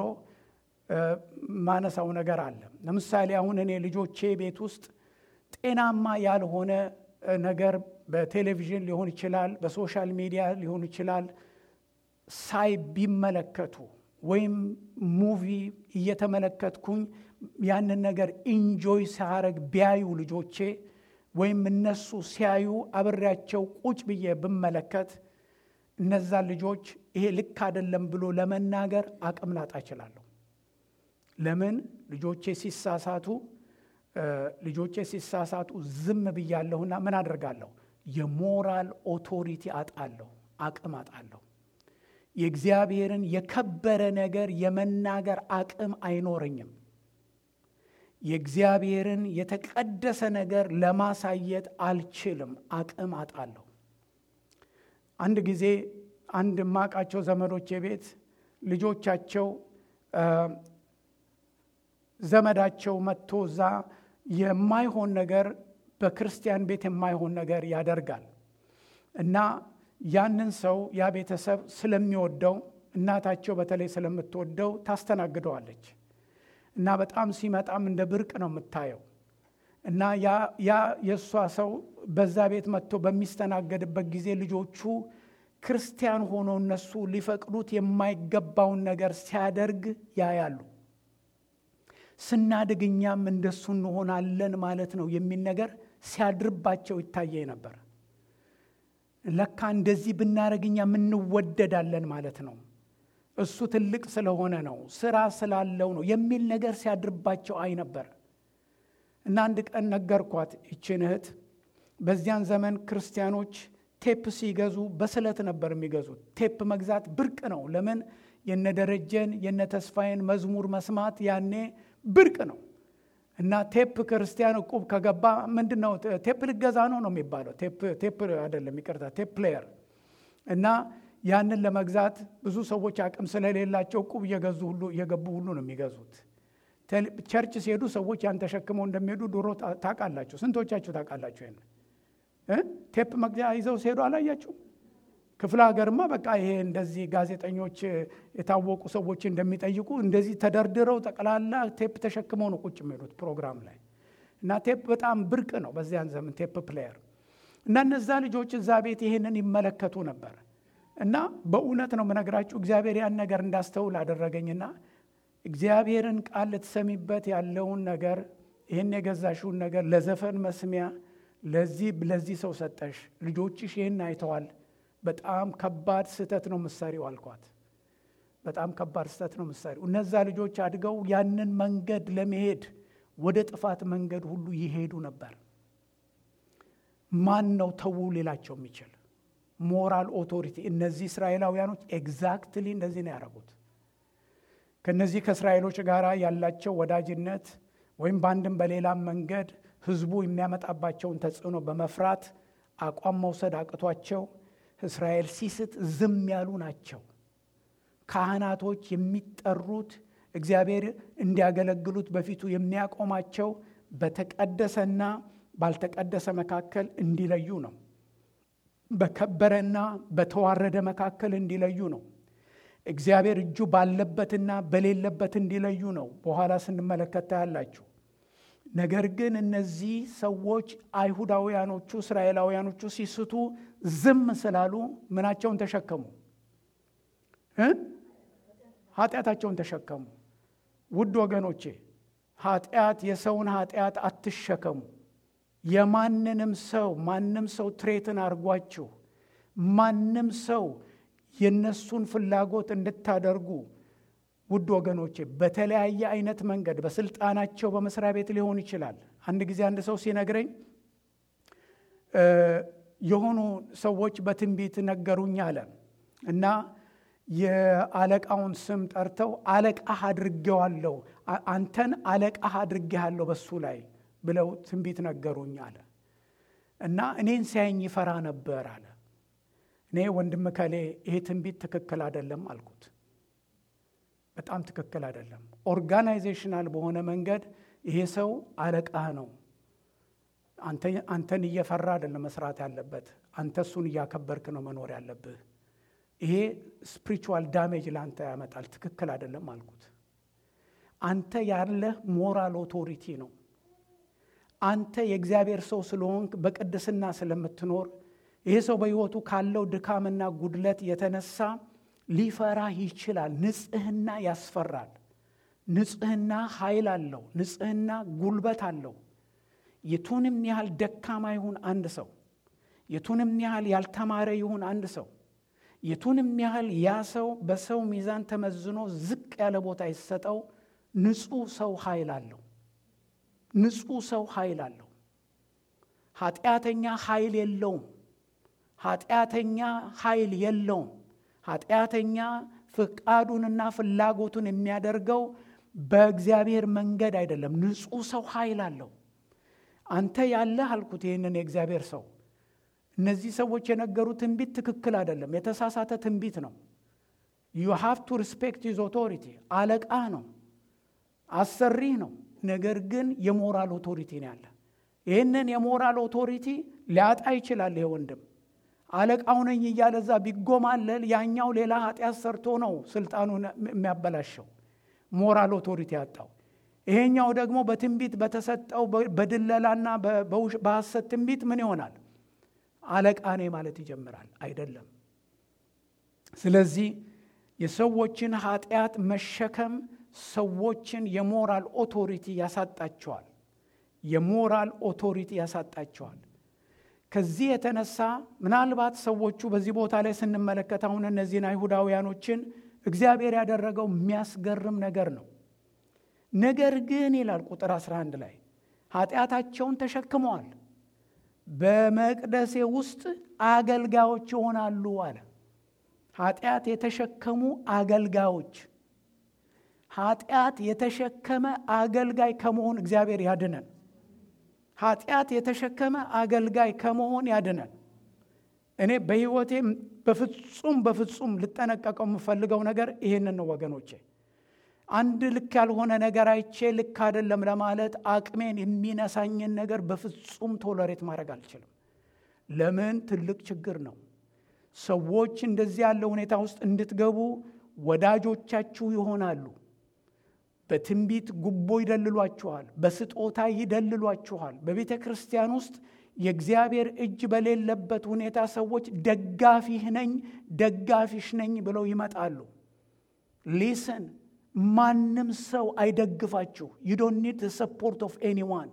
ማነሳው ነገር አለ። ለምሳሌ አሁን እኔ ልጆቼ ቤት ውስጥ ጤናማ ያልሆነ ነገር በቴሌቪዥን ሊሆን ይችላል፣ በሶሻል ሚዲያ ሊሆን ይችላል ሳይ ቢመለከቱ ወይም ሙቪ እየተመለከትኩኝ ያንን ነገር ኢንጆይ ሳረግ ቢያዩ ልጆቼ ወይም እነሱ ሲያዩ አብሬያቸው ቁጭ ብዬ ብመለከት እነዛን ልጆች ይሄ ልክ አይደለም ብሎ ለመናገር አቅም ላጣ እችላለሁ። ለምን ልጆቼ ሲሳሳቱ ልጆቼ ሲሳሳቱ ዝም ብያለሁና ምን አደርጋለሁ? የሞራል ኦቶሪቲ አጣለሁ፣ አቅም አጣለሁ። የእግዚአብሔርን የከበረ ነገር የመናገር አቅም አይኖረኝም። የእግዚአብሔርን የተቀደሰ ነገር ለማሳየት አልችልም፣ አቅም አጣለሁ። አንድ ጊዜ አንድ ማቃቸው ዘመዶቼ ቤት ልጆቻቸው ዘመዳቸው መጥቶ እዛ የማይሆን ነገር በክርስቲያን ቤት የማይሆን ነገር ያደርጋል እና ያንን ሰው ያ ቤተሰብ ስለሚወደው እናታቸው በተለይ ስለምትወደው ታስተናግደዋለች እና በጣም ሲመጣም እንደ ብርቅ ነው የምታየው እና ያ የእሷ ሰው በዛ ቤት መጥቶ በሚስተናገድበት ጊዜ ልጆቹ ክርስቲያን ሆኖ እነሱ ሊፈቅዱት የማይገባውን ነገር ሲያደርግ ያያሉ። ስናድግ እኛም እንደሱ እንሆናለን ማለት ነው የሚል ነገር ሲያድርባቸው ይታየኝ ነበር። ለካ እንደዚህ ብናደርግ እኛም እንወደዳለን ማለት ነው፣ እሱ ትልቅ ስለሆነ ነው፣ ስራ ስላለው ነው የሚል ነገር ሲያድርባቸው አይ ነበር። እና አንድ ቀን ነገርኳት ይችን እህት። በዚያን ዘመን ክርስቲያኖች ቴፕ ሲገዙ በስለት ነበር የሚገዙት። ቴፕ መግዛት ብርቅ ነው። ለምን? የነ ደረጀን የነ ተስፋዬን መዝሙር መስማት ያኔ ብርቅ ነው። እና ቴፕ ክርስቲያን እቁብ ከገባ ምንድን ነው ቴፕ ልገዛ ነው ነው የሚባለው። ቴፕ አይደለም ይቅርታ፣ ቴፕ ፕሌየር እና ያንን ለመግዛት ብዙ ሰዎች አቅም ስለሌላቸው እቁብ እየገዙ ሁሉ እየገቡ ሁሉ ነው የሚገዙት። ቸርች ሲሄዱ ሰዎች ያን ተሸክመው እንደሚሄዱ ድሮ ታውቃላችሁ። ስንቶቻችሁ ታውቃላችሁ? ይሄን ቴፕ መግዣ ይዘው ሲሄዱ አላያችሁ? ክፍለ ሀገርማ በቃ ይሄ እንደዚህ ጋዜጠኞች የታወቁ ሰዎች እንደሚጠይቁ እንደዚህ ተደርድረው ጠቅላላ ቴፕ ተሸክመው ነው ቁጭ የሚሄዱት ፕሮግራም ላይ እና ቴፕ በጣም ብርቅ ነው በዚያን ዘመን ቴፕ ፕሌየር እና እነዛ ልጆች እዛ ቤት ይህንን ይመለከቱ ነበር እና በእውነት ነው የምነግራችሁ እግዚአብሔር ያን ነገር እንዳስተውል አደረገኝና እግዚአብሔርን ቃል ልትሰሚበት ያለውን ነገር ይህን የገዛሽውን ነገር ለዘፈን መስሚያ ለዚህ ለዚህ ሰው ሰጠሽ ልጆችሽ ይህን አይተዋል በጣም ከባድ ስህተት ነው ምሳሪው አልኳት በጣም ከባድ ስህተት ነው ምሳሪው እነዛ ልጆች አድገው ያንን መንገድ ለመሄድ ወደ ጥፋት መንገድ ሁሉ ይሄዱ ነበር ማን ነው ተዉ ሌላቸው የሚችል ሞራል ኦቶሪቲ እነዚህ እስራኤላውያኖች ኤግዛክትሊ እንደዚህ ነው ያደረጉት ከነዚህ ከእስራኤሎች ጋር ያላቸው ወዳጅነት ወይም በአንድም በሌላም መንገድ ህዝቡ የሚያመጣባቸውን ተጽዕኖ በመፍራት አቋም መውሰድ አቅቷቸው እስራኤል ሲስት ዝም ያሉ ናቸው ካህናቶች የሚጠሩት እግዚአብሔር እንዲያገለግሉት በፊቱ የሚያቆማቸው በተቀደሰና ባልተቀደሰ መካከል እንዲለዩ ነው በከበረና በተዋረደ መካከል እንዲለዩ ነው እግዚአብሔር እጁ ባለበትና በሌለበት እንዲለዩ ነው በኋላ ስንመለከት ታያላችሁ ነገር ግን እነዚህ ሰዎች አይሁዳውያኖቹ እስራኤላውያኖቹ ሲስቱ ዝም ስላሉ ምናቸውን ተሸከሙ ኃጢአታቸውን ተሸከሙ ውድ ወገኖቼ ኃጢአት የሰውን ኃጢአት አትሸከሙ የማንንም ሰው ማንም ሰው ትሬትን አድርጓችሁ ማንም ሰው የነሱን ፍላጎት እንድታደርጉ ውድ ወገኖቼ በተለያየ አይነት መንገድ በስልጣናቸው በመስሪያ ቤት ሊሆን ይችላል አንድ ጊዜ አንድ ሰው ሲነግረኝ የሆኑ ሰዎች በትንቢት ነገሩኝ አለ እና የአለቃውን ስም ጠርተው አለቃህ አድርጌዋለሁ አንተን አለቃህ አድርጌሃለሁ በሱ ላይ ብለው ትንቢት ነገሩኝ አለ እና እኔን ሲያየኝ ይፈራ ነበር አለ እኔ ወንድም ከሌ ይሄ ትንቢት ትክክል አይደለም አልኩት በጣም ትክክል አይደለም ኦርጋናይዜሽናል በሆነ መንገድ ይሄ ሰው አለቃህ ነው አንተን እየፈራ አይደለም መስራት ያለበት አንተ እሱን እያከበርክ ነው መኖር ያለብህ ይሄ ስፕሪቹዋል ዳሜጅ ለአንተ ያመጣል ትክክል አይደለም አልኩት አንተ ያለህ ሞራል ኦቶሪቲ ነው አንተ የእግዚአብሔር ሰው ስለሆንክ በቅድስና ስለምትኖር ይሄ ሰው በሕይወቱ ካለው ድካምና ጉድለት የተነሳ ሊፈራህ ይችላል ንጽህና ያስፈራል ንጽህና ኃይል አለው ንጽህና ጉልበት አለው የቱንም ያህል ደካማ ይሁን አንድ ሰው የቱንም ያህል ያልተማረ ይሁን አንድ ሰው የቱንም ያህል ያ ሰው በሰው ሚዛን ተመዝኖ ዝቅ ያለ ቦታ ይሰጠው ንጹህ ሰው ኃይል አለው ንጹህ ሰው ኃይል አለው ኃጢአተኛ ኃይል የለውም ኃጢአተኛ ኃይል የለውም ኃጢአተኛ ፍቃዱንና ፍላጎቱን የሚያደርገው በእግዚአብሔር መንገድ አይደለም ንጹህ ሰው ኃይል አለው አንተ ያለህ አልኩት ይህንን የእግዚአብሔር ሰው እነዚህ ሰዎች የነገሩት ትንቢት ትክክል አይደለም የተሳሳተ ትንቢት ነው ዩ ሃቭ ቱ ሪስፔክት ሂዝ ኦቶሪቲ አለቃ ነው አሰሪህ ነው ነገር ግን የሞራል ኦቶሪቲ ነው ያለ ይህንን የሞራል ኦቶሪቲ ሊያጣ ይችላል ይሄ ወንድም አለቃው ነኝ እያለ እዛ ቢጎማለል ያኛው ሌላ ኃጢአት ሰርቶ ነው ስልጣኑን የሚያበላሸው ሞራል ኦቶሪቲ ያጣው ይሄኛው ደግሞ በትንቢት በተሰጠው በድለላና በሐሰት ትንቢት ምን ይሆናል አለቃ ነኝ ማለት ይጀምራል አይደለም ስለዚህ የሰዎችን ኃጢአት መሸከም ሰዎችን የሞራል ኦቶሪቲ ያሳጣቸዋል የሞራል ኦቶሪቲ ያሳጣቸዋል ከዚህ የተነሳ ምናልባት ሰዎቹ በዚህ ቦታ ላይ ስንመለከት አሁን እነዚህን አይሁዳውያኖችን እግዚአብሔር ያደረገው የሚያስገርም ነገር ነው ነገር ግን ይላል ቁጥር 11 ላይ ኃጢአታቸውን ተሸክመዋል በመቅደሴ ውስጥ አገልጋዮች ይሆናሉ አለ ኃጢአት የተሸከሙ አገልጋዮች ኃጢአት የተሸከመ አገልጋይ ከመሆን እግዚአብሔር ያድነን ኃጢአት የተሸከመ አገልጋይ ከመሆን ያድነን እኔ በሕይወቴ በፍጹም በፍጹም ልጠነቀቀው የምፈልገው ነገር ይህንን ነው ወገኖቼ። አንድ ልክ ያልሆነ ነገር አይቼ ልክ አይደለም ለማለት አቅሜን የሚነሳኝን ነገር በፍጹም ቶለሬት ማድረግ አልችልም። ለምን? ትልቅ ችግር ነው። ሰዎች እንደዚህ ያለ ሁኔታ ውስጥ እንድትገቡ ወዳጆቻችሁ ይሆናሉ። በትንቢት ጉቦ ይደልሏችኋል። በስጦታ ይደልሏችኋል። በቤተ ክርስቲያን ውስጥ የእግዚአብሔር እጅ በሌለበት ሁኔታ ሰዎች ደጋፊህ ነኝ ደጋፊሽ ነኝ ብለው ይመጣሉ። ሊስን ማንም ሰው አይደግፋችሁ። ዩ ዶንት ኒድ ሰፖርት ኦፍ ኤኒዋን።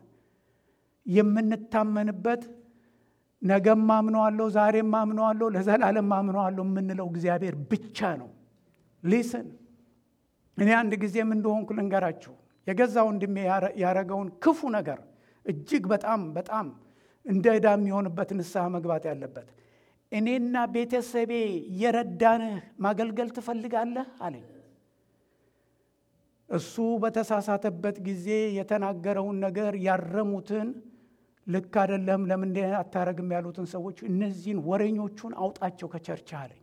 የምንታመንበት ነገም ማምነዋለሁ፣ ዛሬም ማምነዋለሁ፣ ለዘላለም ማምነዋለሁ የምንለው እግዚአብሔር ብቻ ነው። ሊስን እኔ አንድ ጊዜም እንደሆንኩ ልንገራችሁ። የገዛ ወንድሜ ያረገውን ክፉ ነገር እጅግ በጣም በጣም እንደ ዕዳ የሚሆንበት ንስሐ መግባት ያለበት እኔና ቤተሰቤ የረዳንህ ማገልገል ትፈልጋለህ አለኝ። እሱ በተሳሳተበት ጊዜ የተናገረውን ነገር ያረሙትን ልክ አይደለም ለምን አታረግም ያሉትን ሰዎች እነዚህን ወሬኞቹን አውጣቸው ከቸርች አለኝ።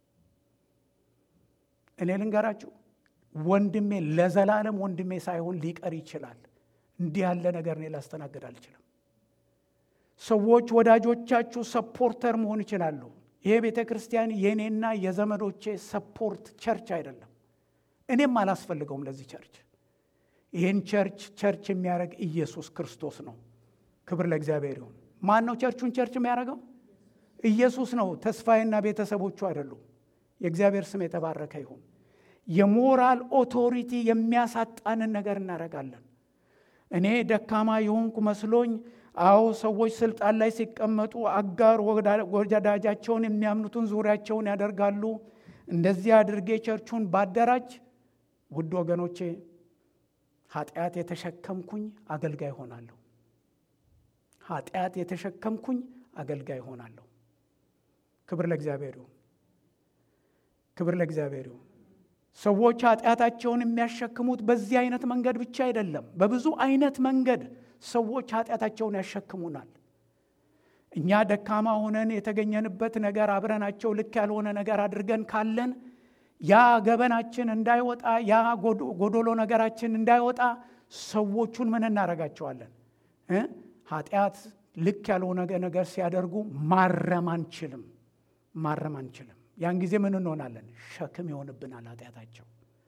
እኔ ልንገራችሁ ወንድሜ ለዘላለም ወንድሜ ሳይሆን ሊቀር ይችላል። እንዲህ ያለ ነገር እኔ ላስተናግድ አልችልም። ሰዎች ወዳጆቻችሁ ሰፖርተር መሆን ይችላሉ። ይሄ ቤተ ክርስቲያን የእኔና የዘመዶቼ ሰፖርት ቸርች አይደለም። እኔም አላስፈልገውም ለዚህ ቸርች። ይህን ቸርች ቸርች የሚያደርግ ኢየሱስ ክርስቶስ ነው። ክብር ለእግዚአብሔር ይሁን። ማን ነው ቸርቹን ቸርች የሚያደርገው? ኢየሱስ ነው። ተስፋዬና ቤተሰቦቹ አይደሉም። የእግዚአብሔር ስም የተባረከ ይሁን። የሞራል ኦቶሪቲ የሚያሳጣንን ነገር እናደርጋለን። እኔ ደካማ የሆንኩ መስሎኝ አዎ ሰዎች ስልጣን ላይ ሲቀመጡ አጋር ወዳጃቸውን የሚያምኑትን ዙሪያቸውን ያደርጋሉ። እንደዚህ አድርጌ ቸርቹን ባደራጅ ውድ ወገኖቼ ኃጢአት የተሸከምኩኝ አገልጋይ ሆናለሁ። ኃጢአት የተሸከምኩኝ አገልጋይ ሆናለሁ። ክብር ለእግዚአብሔር ይሁን። ክብር ለእግዚአብሔር ይሁን። ሰዎች ኃጢአታቸውን የሚያሸክሙት በዚህ አይነት መንገድ ብቻ አይደለም። በብዙ አይነት መንገድ ሰዎች ኃጢአታቸውን ያሸክሙናል። እኛ ደካማ ሆነን የተገኘንበት ነገር አብረናቸው ልክ ያልሆነ ነገር አድርገን ካለን ያ ገበናችን እንዳይወጣ ያ ጎዶሎ ነገራችን እንዳይወጣ ሰዎቹን ምን እናደርጋቸዋለን? ኃጢአት ልክ ያልሆነ ነገር ሲያደርጉ ማረም አንችልም፣ ማረም አንችልም። ያን ጊዜ ምን እንሆናለን? ሸክም ይሆንብናል ኃጢአታቸው።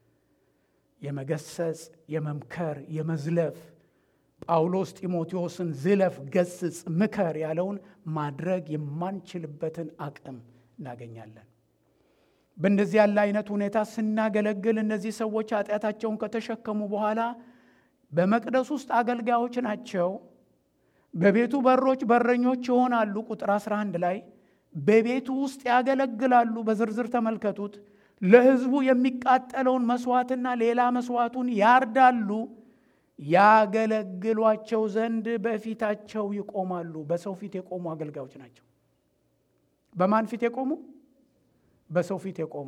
የመገሰጽ የመምከር የመዝለፍ ጳውሎስ ጢሞቴዎስን ዝለፍ፣ ገስጽ፣ ምከር ያለውን ማድረግ የማንችልበትን አቅም እናገኛለን። በእንደዚህ ያለ አይነት ሁኔታ ስናገለግል እነዚህ ሰዎች ኃጢአታቸውን ከተሸከሙ በኋላ በመቅደስ ውስጥ አገልጋዮች ናቸው። በቤቱ በሮች በረኞች ይሆናሉ። ቁጥር 11 ላይ በቤቱ ውስጥ ያገለግላሉ። በዝርዝር ተመልከቱት። ለሕዝቡ የሚቃጠለውን መስዋዕትና ሌላ መስዋዕቱን ያርዳሉ። ያገለግሏቸው ዘንድ በፊታቸው ይቆማሉ። በሰው ፊት የቆሙ አገልጋዮች ናቸው። በማን ፊት የቆሙ? በሰው ፊት የቆሙ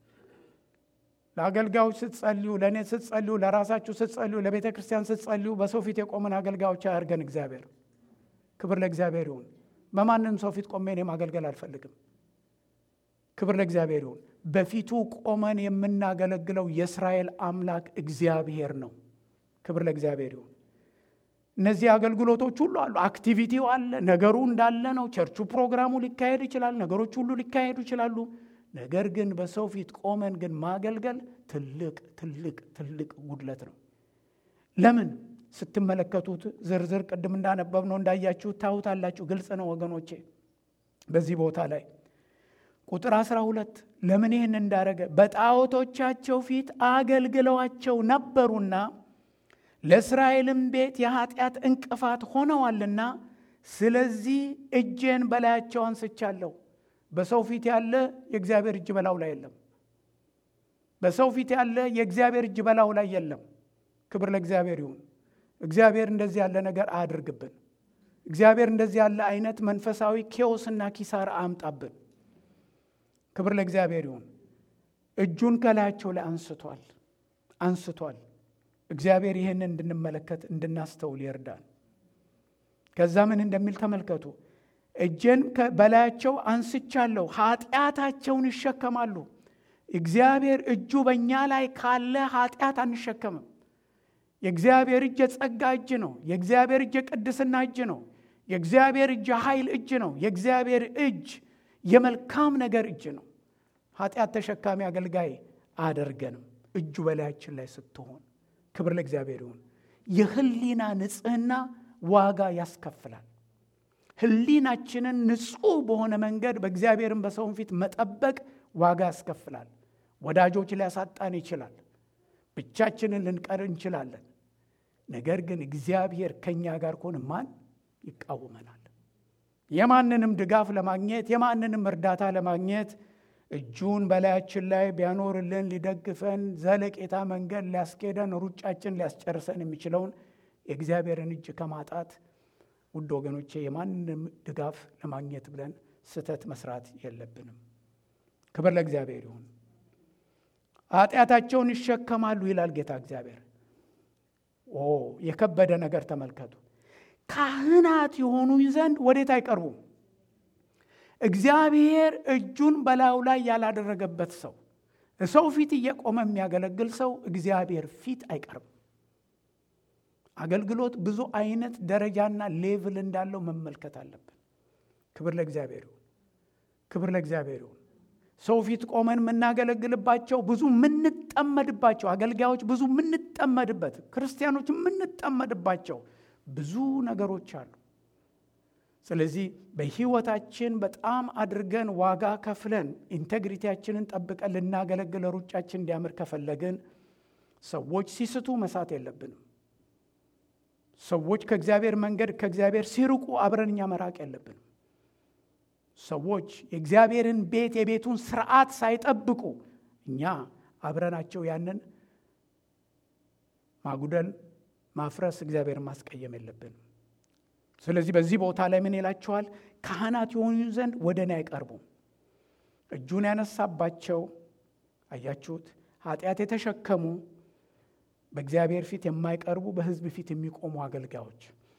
ለአገልጋዮች ስትጸልዩ፣ ለእኔ ስትጸልዩ፣ ለራሳችሁ ስትጸልዩ፣ ለቤተ ክርስቲያን ስትጸልዩ በሰው ፊት የቆምን አገልጋዮች አያርገን እግዚአብሔር። ክብር ለእግዚአብሔር ይሁን። በማንም ሰው ፊት ቆሜ እኔ ማገልገል አልፈልግም። ክብር ለእግዚአብሔር ይሁን። በፊቱ ቆመን የምናገለግለው የእስራኤል አምላክ እግዚአብሔር ነው። ክብር ለእግዚአብሔር ይሁን። እነዚህ አገልግሎቶች ሁሉ አሉ። አክቲቪቲው አለ። ነገሩ እንዳለ ነው። ቸርቹ ፕሮግራሙ ሊካሄድ ይችላል። ነገሮች ሁሉ ሊካሄዱ ይችላሉ። ነገር ግን በሰው ፊት ቆመን ግን ማገልገል ትልቅ ትልቅ ትልቅ ጉድለት ነው። ለምን ስትመለከቱት ዝርዝር ቅድም እንዳነበብ ነው እንዳያችሁ ታዩታላችሁ። ግልጽ ነው ወገኖቼ። በዚህ ቦታ ላይ ቁጥር 12 ለምን ይህን እንዳረገ በጣዖቶቻቸው ፊት አገልግለዋቸው ነበሩና ለእስራኤልም ቤት የኃጢአት እንቅፋት ሆነዋልና ስለዚህ እጄን በላያቸው አንስቻለሁ። በሰው ፊት ያለ የእግዚአብሔር እጅ በላው ላይ የለም። በሰው ፊት ያለ የእግዚአብሔር እጅ በላው ላይ የለም። ክብር ለእግዚአብሔር ይሁን። እግዚአብሔር እንደዚህ ያለ ነገር አያድርግብን። እግዚአብሔር እንደዚህ ያለ አይነት መንፈሳዊ ኬዎስና ኪሳራ አያምጣብን። ክብር ለእግዚአብሔር ይሁን። እጁን ከላያቸው ላይ አንስቷል አንስቷል። እግዚአብሔር ይህንን እንድንመለከት እንድናስተውል ይርዳን። ከዛ ምን እንደሚል ተመልከቱ። እጄን በላያቸው አንስቻለሁ፣ ኃጢአታቸውን ይሸከማሉ። እግዚአብሔር እጁ በእኛ ላይ ካለ ኃጢአት አንሸከምም። የእግዚአብሔር እጅ የጸጋ እጅ ነው። የእግዚአብሔር እጅ የቅድስና እጅ ነው። የእግዚአብሔር እጅ የኃይል እጅ ነው። የእግዚአብሔር እጅ የመልካም ነገር እጅ ነው። ኃጢአት ተሸካሚ አገልጋይ አያደርገንም። እጁ በላያችን ላይ ስትሆን ክብር ለእግዚአብሔር ይሁን። የህሊና ንጽህና ዋጋ ያስከፍላል። ህሊናችንን ንጹሕ በሆነ መንገድ በእግዚአብሔርን በሰውን ፊት መጠበቅ ዋጋ ያስከፍላል። ወዳጆች ሊያሳጣን ይችላል። ብቻችንን ልንቀር እንችላለን። ነገር ግን እግዚአብሔር ከእኛ ጋር ከሆነ ማን ይቃወመናል? የማንንም ድጋፍ ለማግኘት የማንንም እርዳታ ለማግኘት እጁን በላያችን ላይ ቢያኖርልን ሊደግፈን ዘለቄታ መንገድ ሊያስኬደን ሩጫችን ሊያስጨርሰን የሚችለውን የእግዚአብሔርን እጅ ከማጣት ውድ ወገኖቼ የማንንም ድጋፍ ለማግኘት ብለን ስህተት መስራት የለብንም። ክብር ለእግዚአብሔር ይሁን። ኃጢአታቸውን ይሸከማሉ ይላል ጌታ እግዚአብሔር። ኦ የከበደ ነገር ተመልከቱ። ካህናት የሆኑ ዘንድ ወዴት አይቀርቡም? እግዚአብሔር እጁን በላዩ ላይ ያላደረገበት ሰው ሰው ፊት እየቆመ የሚያገለግል ሰው እግዚአብሔር ፊት አይቀርብም። አገልግሎት ብዙ አይነት ደረጃና ሌቭል እንዳለው መመልከት አለብን። ክብር ለእግዚአብሔር ይሁን። ክብር ለእግዚአብሔር ይሁን። ሰው ፊት ቆመን የምናገለግልባቸው ብዙ የምንጠመድባቸው አገልጋዮች ብዙ የምንጠመድበት ክርስቲያኖች የምንጠመድባቸው ብዙ ነገሮች አሉ። ስለዚህ በሕይወታችን በጣም አድርገን ዋጋ ከፍለን ኢንቴግሪቲያችንን ጠብቀን ልናገለግል ሩጫችን እንዲያምር ከፈለግን ሰዎች ሲስቱ መሳት የለብንም። ሰዎች ከእግዚአብሔር መንገድ ከእግዚአብሔር ሲርቁ አብረን እኛ መራቅ የለብንም። ሰዎች የእግዚአብሔርን ቤት የቤቱን ስርዓት ሳይጠብቁ እኛ አብረናቸው ያንን ማጉደል፣ ማፍረስ፣ እግዚአብሔርን ማስቀየም የለብንም። ስለዚህ በዚህ ቦታ ላይ ምን ይላቸዋል? ካህናት የሆኑ ዘንድ ወደ እኔ አይቀርቡም። እጁን ያነሳባቸው አያችሁት? ኃጢአት የተሸከሙ በእግዚአብሔር ፊት የማይቀርቡ በሕዝብ ፊት የሚቆሙ አገልጋዮች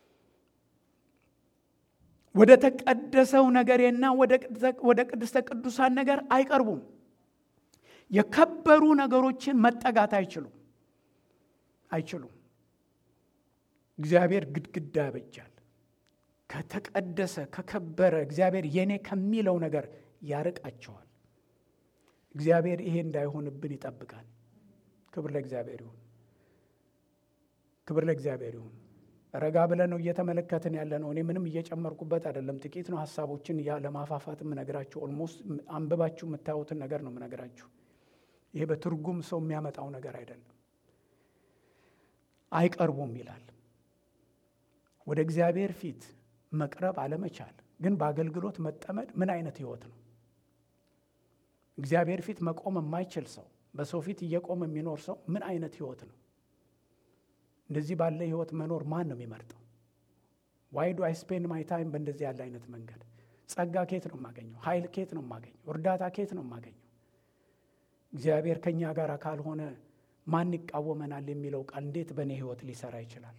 ወደ ተቀደሰው ነገሬና ወደ ቅድስተ ቅዱሳን ነገር አይቀርቡም። የከበሩ ነገሮችን መጠጋት አይችሉም አይችሉም። እግዚአብሔር ግድግዳ ያበጃል። ከተቀደሰ ከከበረ እግዚአብሔር የኔ ከሚለው ነገር ያርቃቸዋል። እግዚአብሔር ይሄ እንዳይሆንብን ይጠብቃል። ክብር ለእግዚአብሔር ይሁን። ክብር ለእግዚአብሔር ይሁን። ረጋ ብለን ነው እየተመለከትን ያለ ነው። እኔ ምንም እየጨመርኩበት አይደለም። ጥቂት ነው ሀሳቦችን ለማፋፋት የምነግራችሁ። ኦልሞስት አንብባችሁ የምታዩትን ነገር ነው የምነግራችሁ። ይሄ በትርጉም ሰው የሚያመጣው ነገር አይደለም። አይቀርቡም ይላል። ወደ እግዚአብሔር ፊት መቅረብ አለመቻል ግን በአገልግሎት መጠመድ ምን አይነት ህይወት ነው? እግዚአብሔር ፊት መቆም የማይችል ሰው በሰው ፊት እየቆመ የሚኖር ሰው ምን አይነት ህይወት ነው? እንደዚህ ባለ ህይወት መኖር ማን ነው የሚመርጠው? ዋይ ዱ አይ ስፔንድ ማይ ታይም በእንደዚህ ያለ አይነት መንገድ? ጸጋ ኬት ነው የማገኘው? ኃይል ኬት ነው የማገኘው? እርዳታ ኬት ነው የማገኘው? እግዚአብሔር ከእኛ ጋር ካልሆነ ማን ይቃወመናል የሚለው ቃል እንዴት በእኔ ህይወት ሊሰራ ይችላል?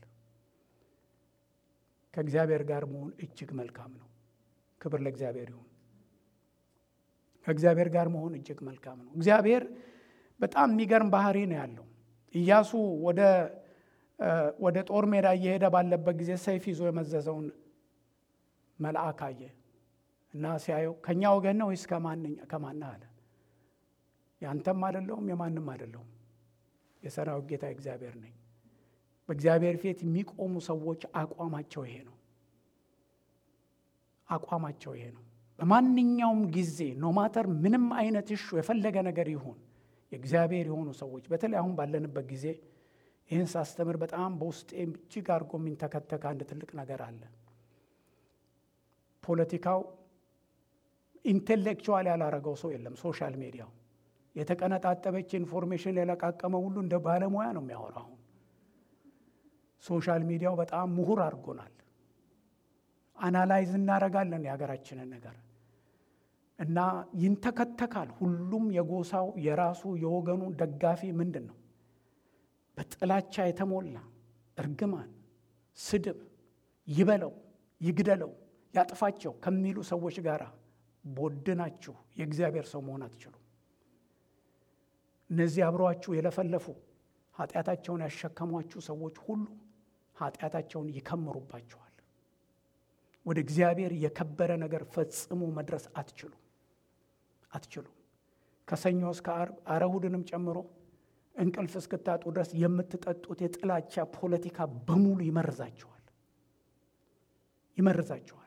ከእግዚአብሔር ጋር መሆን እጅግ መልካም ነው። ክብር ለእግዚአብሔር ይሁን። ከእግዚአብሔር ጋር መሆን እጅግ መልካም ነው። እግዚአብሔር በጣም የሚገርም ባህሪ ነው ያለው። ኢያሱ ወደ ወደ ጦር ሜዳ እየሄደ ባለበት ጊዜ ሰይፍ ይዞ የመዘዘውን መልአክ አየ እና ሲያየው ከእኛ ወገን ነው ወይስ ከማን አለ። ያንተም አይደለሁም የማንም አይደለሁም የሰራዊት ጌታ እግዚአብሔር ነኝ። በእግዚአብሔር ፊት የሚቆሙ ሰዎች አቋማቸው ይሄ ነው። አቋማቸው ይሄ ነው። በማንኛውም ጊዜ ኖማተር ምንም አይነት እሹ የፈለገ ነገር ይሁን የእግዚአብሔር የሆኑ ሰዎች በተለይ አሁን ባለንበት ጊዜ ይህን ሳስተምር በጣም በውስጤ እጅግ አድርጎ የሚንተከተክ አንድ ትልቅ ነገር አለ። ፖለቲካው ኢንቴሌክቹዋል ያላረገው ሰው የለም። ሶሻል ሚዲያው የተቀነጣጠበች ኢንፎርሜሽን የለቃቀመ ሁሉ እንደ ባለሙያ ነው የሚያወራው። አሁን ሶሻል ሚዲያው በጣም ምሁር አድርጎናል። አናላይዝ እናረጋለን የሀገራችንን ነገር እና ይንተከተካል። ሁሉም የጎሳው የራሱ የወገኑ ደጋፊ ምንድን ነው በጥላቻ የተሞላ እርግማን፣ ስድብ፣ ይበለው፣ ይግደለው፣ ያጥፋቸው ከሚሉ ሰዎች ጋር ቦድናችሁ የእግዚአብሔር ሰው መሆን አትችሉም። እነዚህ አብረዋችሁ የለፈለፉ ኃጢአታቸውን ያሸከሟችሁ ሰዎች ሁሉ ኃጢአታቸውን ይከምሩባቸዋል። ወደ እግዚአብሔር የከበረ ነገር ፈጽሞ መድረስ አትችሉም አትችሉም። ከሰኞ እስከ ዓርብ ኧረ እሑድንም ጨምሮ እንቅልፍ እስክታጡ ድረስ የምትጠጡት የጥላቻ ፖለቲካ በሙሉ ይመርዛቸዋል ይመርዛቸዋል።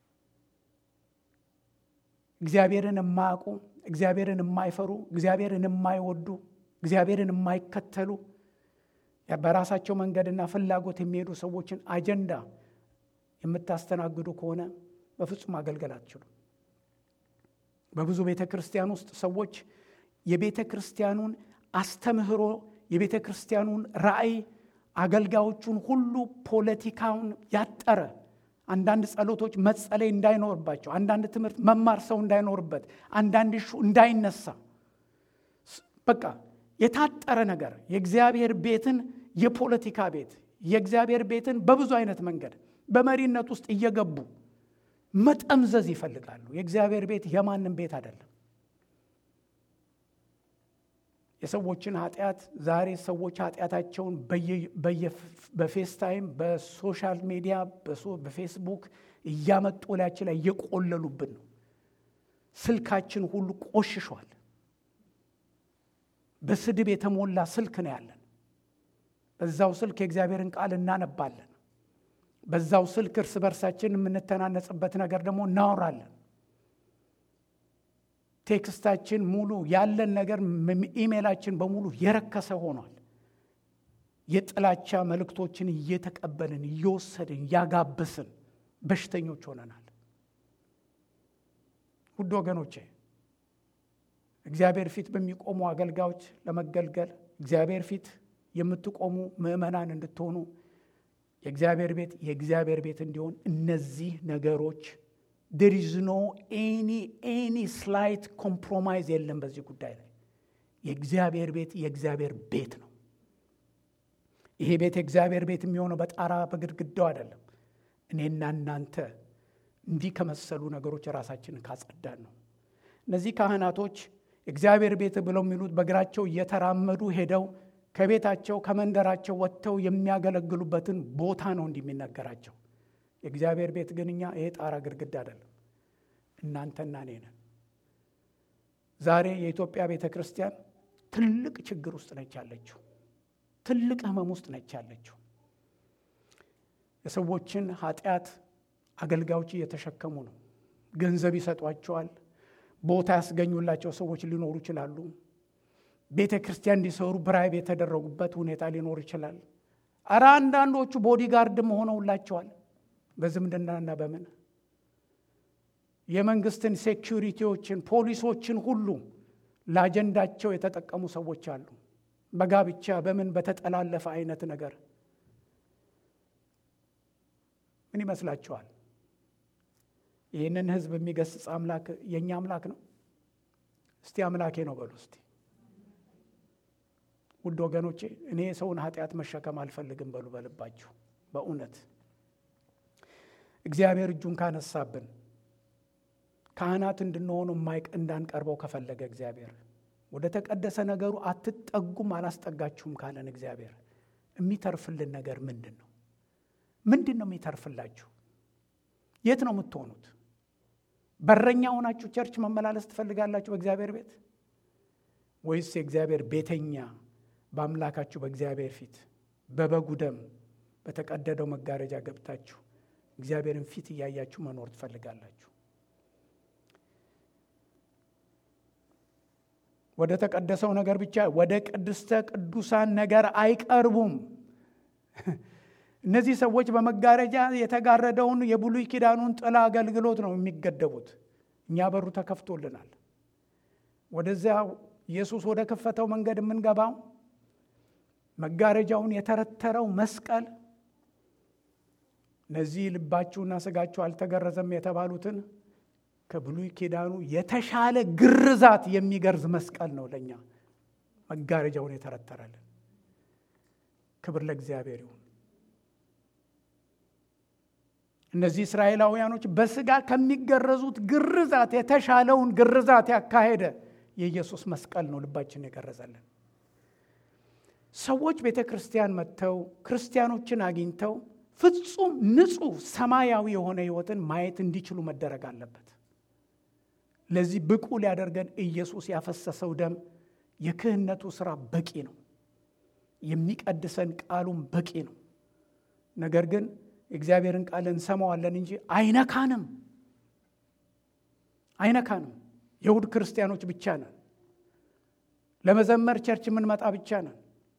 እግዚአብሔርን የማያውቁ እግዚአብሔርን የማይፈሩ እግዚአብሔርን የማይወዱ እግዚአብሔርን የማይከተሉ በራሳቸው መንገድና ፍላጎት የሚሄዱ ሰዎችን አጀንዳ የምታስተናግዱ ከሆነ በፍጹም አገልገል አትችሉም። በብዙ ቤተ ክርስቲያን ውስጥ ሰዎች የቤተ ክርስቲያኑን አስተምህሮ የቤተ ክርስቲያኑን ራእይ አገልጋዮቹን ሁሉ ፖለቲካውን ያጠረ አንዳንድ ጸሎቶች መጸለይ እንዳይኖርባቸው፣ አንዳንድ ትምህርት መማር ሰው እንዳይኖርበት፣ አንዳንድ ሹ እንዳይነሳ በቃ የታጠረ ነገር የእግዚአብሔር ቤትን የፖለቲካ ቤት የእግዚአብሔር ቤትን በብዙ አይነት መንገድ በመሪነት ውስጥ እየገቡ መጠምዘዝ ይፈልጋሉ። የእግዚአብሔር ቤት የማንም ቤት አይደለም። የሰዎችን ኃጢአት ዛሬ ሰዎች ኃጢአታቸውን በፌስታይም በሶሻል ሚዲያ በፌስቡክ እያመጡ ላያችን ላይ እየቆለሉብን ነው። ስልካችን ሁሉ ቆሽሿል። በስድብ የተሞላ ስልክ ነው ያለን። በዛው ስልክ የእግዚአብሔርን ቃል እናነባለን። በዛው ስልክ እርስ በርሳችን የምንተናነጽበት ነገር ደግሞ እናወራለን። ቴክስታችን ሙሉ ያለን ነገር ኢሜላችን በሙሉ የረከሰ ሆኗል። የጥላቻ መልእክቶችን እየተቀበልን እየወሰድን እያጋበስን በሽተኞች ሆነናል። ውድ ወገኖቼ እግዚአብሔር ፊት በሚቆሙ አገልጋዮች ለመገልገል እግዚአብሔር ፊት የምትቆሙ ምዕመናን እንድትሆኑ የእግዚአብሔር ቤት የእግዚአብሔር ቤት እንዲሆን እነዚህ ነገሮች ዴር ኢዝ ኖ ኤኒ ኤኒ ስላይት ኮምፕሮማይዝ የለም። በዚህ ጉዳይ ላይ የእግዚአብሔር ቤት የእግዚአብሔር ቤት ነው። ይሄ ቤት የእግዚአብሔር ቤት የሚሆነው በጣራ በግድግዳው አይደለም። እኔና እናንተ እንዲህ ከመሰሉ ነገሮች ራሳችንን ካጸዳን ነው። እነዚህ ካህናቶች እግዚአብሔር ቤት ብለው የሚሉት በእግራቸው እየተራመዱ ሄደው ከቤታቸው ከመንደራቸው ወጥተው የሚያገለግሉበትን ቦታ ነው እንዲህ የሚነገራቸው። የእግዚአብሔር ቤት ግን እኛ ይሄ ጣራ ግድግዳ አይደለም፣ እናንተና እኔ ነን። ዛሬ የኢትዮጵያ ቤተ ክርስቲያን ትልቅ ችግር ውስጥ ነች ያለችው፣ ትልቅ ሕመም ውስጥ ነች ያለችው። የሰዎችን ኃጢአት አገልጋዮች እየተሸከሙ ነው። ገንዘብ ይሰጧቸዋል። ቦታ ያስገኙላቸው ሰዎች ሊኖሩ ይችላሉ። ቤተ ክርስቲያን እንዲሰሩ ብራይብ የተደረጉበት ሁኔታ ሊኖር ይችላል። አረ አንዳንዶቹ ቦዲጋርድም ሆነውላቸዋል። በዝምድናና በምን የመንግስትን ሴኪሪቲዎችን ፖሊሶችን ሁሉ ለአጀንዳቸው የተጠቀሙ ሰዎች አሉ። በጋብቻ በምን በተጠላለፈ አይነት ነገር ምን ይመስላችኋል? ይህንን ህዝብ የሚገስጽ አምላክ የእኛ አምላክ ነው? እስቲ አምላኬ ነው በሉ እስቲ። ውድ ወገኖቼ እኔ የሰውን ኃጢአት መሸከም አልፈልግም በሉ በልባችሁ በእውነት እግዚአብሔር እጁን ካነሳብን ካህናት እንድንሆኑ ማይቅ እንዳንቀርበው ከፈለገ እግዚአብሔር ወደ ተቀደሰ ነገሩ አትጠጉም አላስጠጋችሁም ካለን እግዚአብሔር የሚተርፍልን ነገር ምንድን ነው? ምንድን ነው የሚተርፍላችሁ? የት ነው የምትሆኑት? በረኛ ሆናችሁ ቸርች መመላለስ ትፈልጋላችሁ በእግዚአብሔር ቤት ወይስ የእግዚአብሔር ቤተኛ በአምላካችሁ በእግዚአብሔር ፊት በበጉ ደም በተቀደደው መጋረጃ ገብታችሁ እግዚአብሔርን ፊት እያያችሁ መኖር ትፈልጋላችሁ? ወደ ተቀደሰው ነገር ብቻ ወደ ቅድስተ ቅዱሳን ነገር አይቀርቡም። እነዚህ ሰዎች በመጋረጃ የተጋረደውን የብሉይ ኪዳኑን ጥላ አገልግሎት ነው የሚገደቡት። እኛ በሩ ተከፍቶልናል። ወደዚያ ኢየሱስ ወደ ከፈተው መንገድ የምንገባው መጋረጃውን የተረተረው መስቀል እነዚህ ልባችሁና ስጋችሁ አልተገረዘም የተባሉትን ከብሉይ ኪዳኑ የተሻለ ግርዛት የሚገርዝ መስቀል ነው ለእኛ መጋረጃውን የተረተረልን። ክብር ለእግዚአብሔር ይሁን። እነዚህ እስራኤላውያኖች በስጋ ከሚገረዙት ግርዛት የተሻለውን ግርዛት ያካሄደ የኢየሱስ መስቀል ነው ልባችን የገረዘልን። ሰዎች ቤተ ክርስቲያን መጥተው ክርስቲያኖችን አግኝተው ፍጹም ንጹሕ ሰማያዊ የሆነ ሕይወትን ማየት እንዲችሉ መደረግ አለበት። ለዚህ ብቁ ሊያደርገን ኢየሱስ ያፈሰሰው ደም የክህነቱ ሥራ በቂ ነው። የሚቀድሰን ቃሉም በቂ ነው። ነገር ግን የእግዚአብሔርን ቃል እንሰማዋለን እንጂ አይነካንም፣ አይነካንም። የእሁድ ክርስቲያኖች ብቻ ነን። ለመዘመር ቸርች የምንመጣ ብቻ ነን።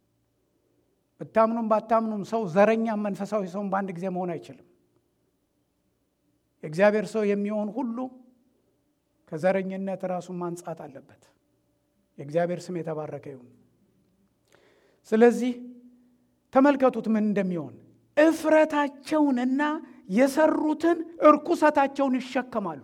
ብታምኑም ባታምኑም ሰው ዘረኛም መንፈሳዊ ሰውን በአንድ ጊዜ መሆን አይችልም። የእግዚአብሔር ሰው የሚሆን ሁሉ ከዘረኝነት ራሱን ማንጻት አለበት። የእግዚአብሔር ስም የተባረከ ይሁን። ስለዚህ ተመልከቱት ምን እንደሚሆን እፍረታቸውንና የሰሩትን እርኩሰታቸውን ይሸከማሉ።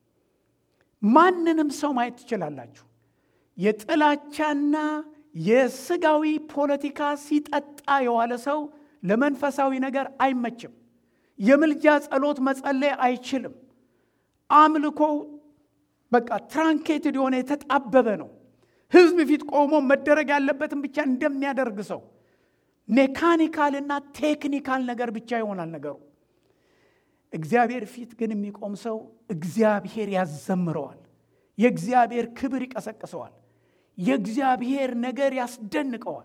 ማንንም ሰው ማየት ትችላላችሁ። የጥላቻና የስጋዊ ፖለቲካ ሲጠጣ የዋለ ሰው ለመንፈሳዊ ነገር አይመችም። የምልጃ ጸሎት መጸለይ አይችልም። አምልኮው በቃ ትራንኬትድ የሆነ የተጣበበ ነው። ሕዝብ ፊት ቆሞ መደረግ ያለበትን ብቻ እንደሚያደርግ ሰው ሜካኒካል እና ቴክኒካል ነገር ብቻ ይሆናል ነገሩ። እግዚአብሔር ፊት ግን የሚቆም ሰው እግዚአብሔር ያዘምረዋል። የእግዚአብሔር ክብር ይቀሰቅሰዋል። የእግዚአብሔር ነገር ያስደንቀዋል።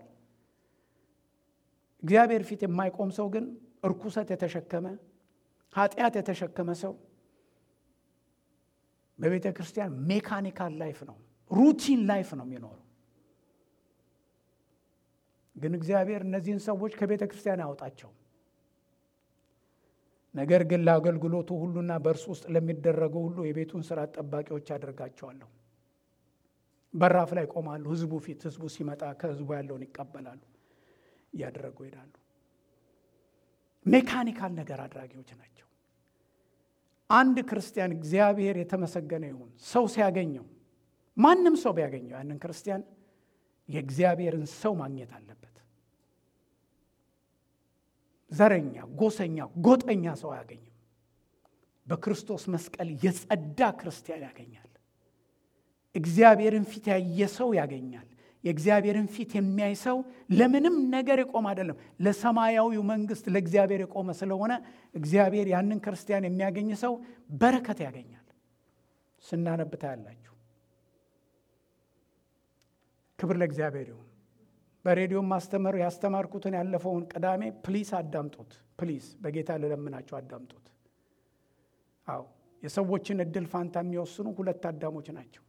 እግዚአብሔር ፊት የማይቆም ሰው ግን እርኩሰት የተሸከመ ኃጢአት የተሸከመ ሰው በቤተ ክርስቲያን ሜካኒካል ላይፍ ነው፣ ሩቲን ላይፍ ነው የሚኖረው። ግን እግዚአብሔር እነዚህን ሰዎች ከቤተ ክርስቲያን አያወጣቸውም። ነገር ግን ለአገልግሎቱ ሁሉና በእርሱ ውስጥ ለሚደረገው ሁሉ የቤቱን ስራ ጠባቂዎች አደርጋቸዋለሁ። በራፍ ላይ ቆማሉ። ህዝቡ ፊት ህዝቡ ሲመጣ ከህዝቡ ያለውን ይቀበላሉ፣ እያደረጉ ይሄዳሉ። ሜካኒካል ነገር አድራጊዎች ናቸው። አንድ ክርስቲያን እግዚአብሔር የተመሰገነ ይሁን ሰው ሲያገኘው ማንም ሰው ቢያገኘው ያንን ክርስቲያን የእግዚአብሔርን ሰው ማግኘት አለበት። ዘረኛ፣ ጎሰኛ፣ ጎጠኛ ሰው አያገኝም። በክርስቶስ መስቀል የጸዳ ክርስቲያን ያገኛል። እግዚአብሔርን ፊት ያየ ሰው ያገኛል። የእግዚአብሔርን ፊት የሚያይ ሰው ለምንም ነገር የቆመ አይደለም፣ ለሰማያዊው መንግስት ለእግዚአብሔር የቆመ ስለሆነ እግዚአብሔር ያንን ክርስቲያን የሚያገኝ ሰው በረከት ያገኛል። ስናነብታ ያላችሁ ክብር ለእግዚአብሔር ይሁን። በሬዲዮ ማስተመር ያስተማርኩትን ያለፈውን ቅዳሜ ፕሊስ አዳምጡት። ፕሊስ በጌታ ልለምናቸው አዳምጡት። አዎ የሰዎችን እድል ፋንታ የሚወስኑ ሁለት አዳሞች ናቸው።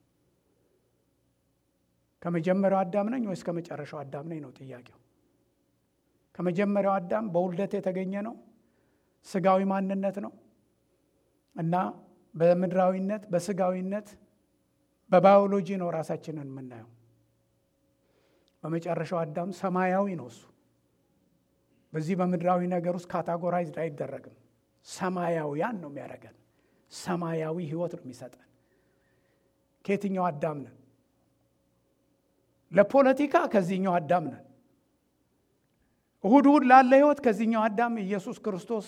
ከመጀመሪያው አዳም ነኝ ወይስ ከመጨረሻው አዳም ነኝ ነው ጥያቄው። ከመጀመሪያው አዳም በውልደት የተገኘ ነው፣ ስጋዊ ማንነት ነው እና በምድራዊነት በስጋዊነት በባዮሎጂ ነው ራሳችንን የምናየው። በመጨረሻው አዳም ሰማያዊ ነው። እሱ በዚህ በምድራዊ ነገር ውስጥ ካታጎራይዝድ አይደረግም። ሰማያውያን ነው የሚያደርገን። ሰማያዊ ህይወት ነው የሚሰጠን። ከየትኛው አዳም ነን? ለፖለቲካ ከዚህኛው አዳም ነን። እሁድ እሁድ ላለ ህይወት ከዚህኛው አዳም ኢየሱስ ክርስቶስ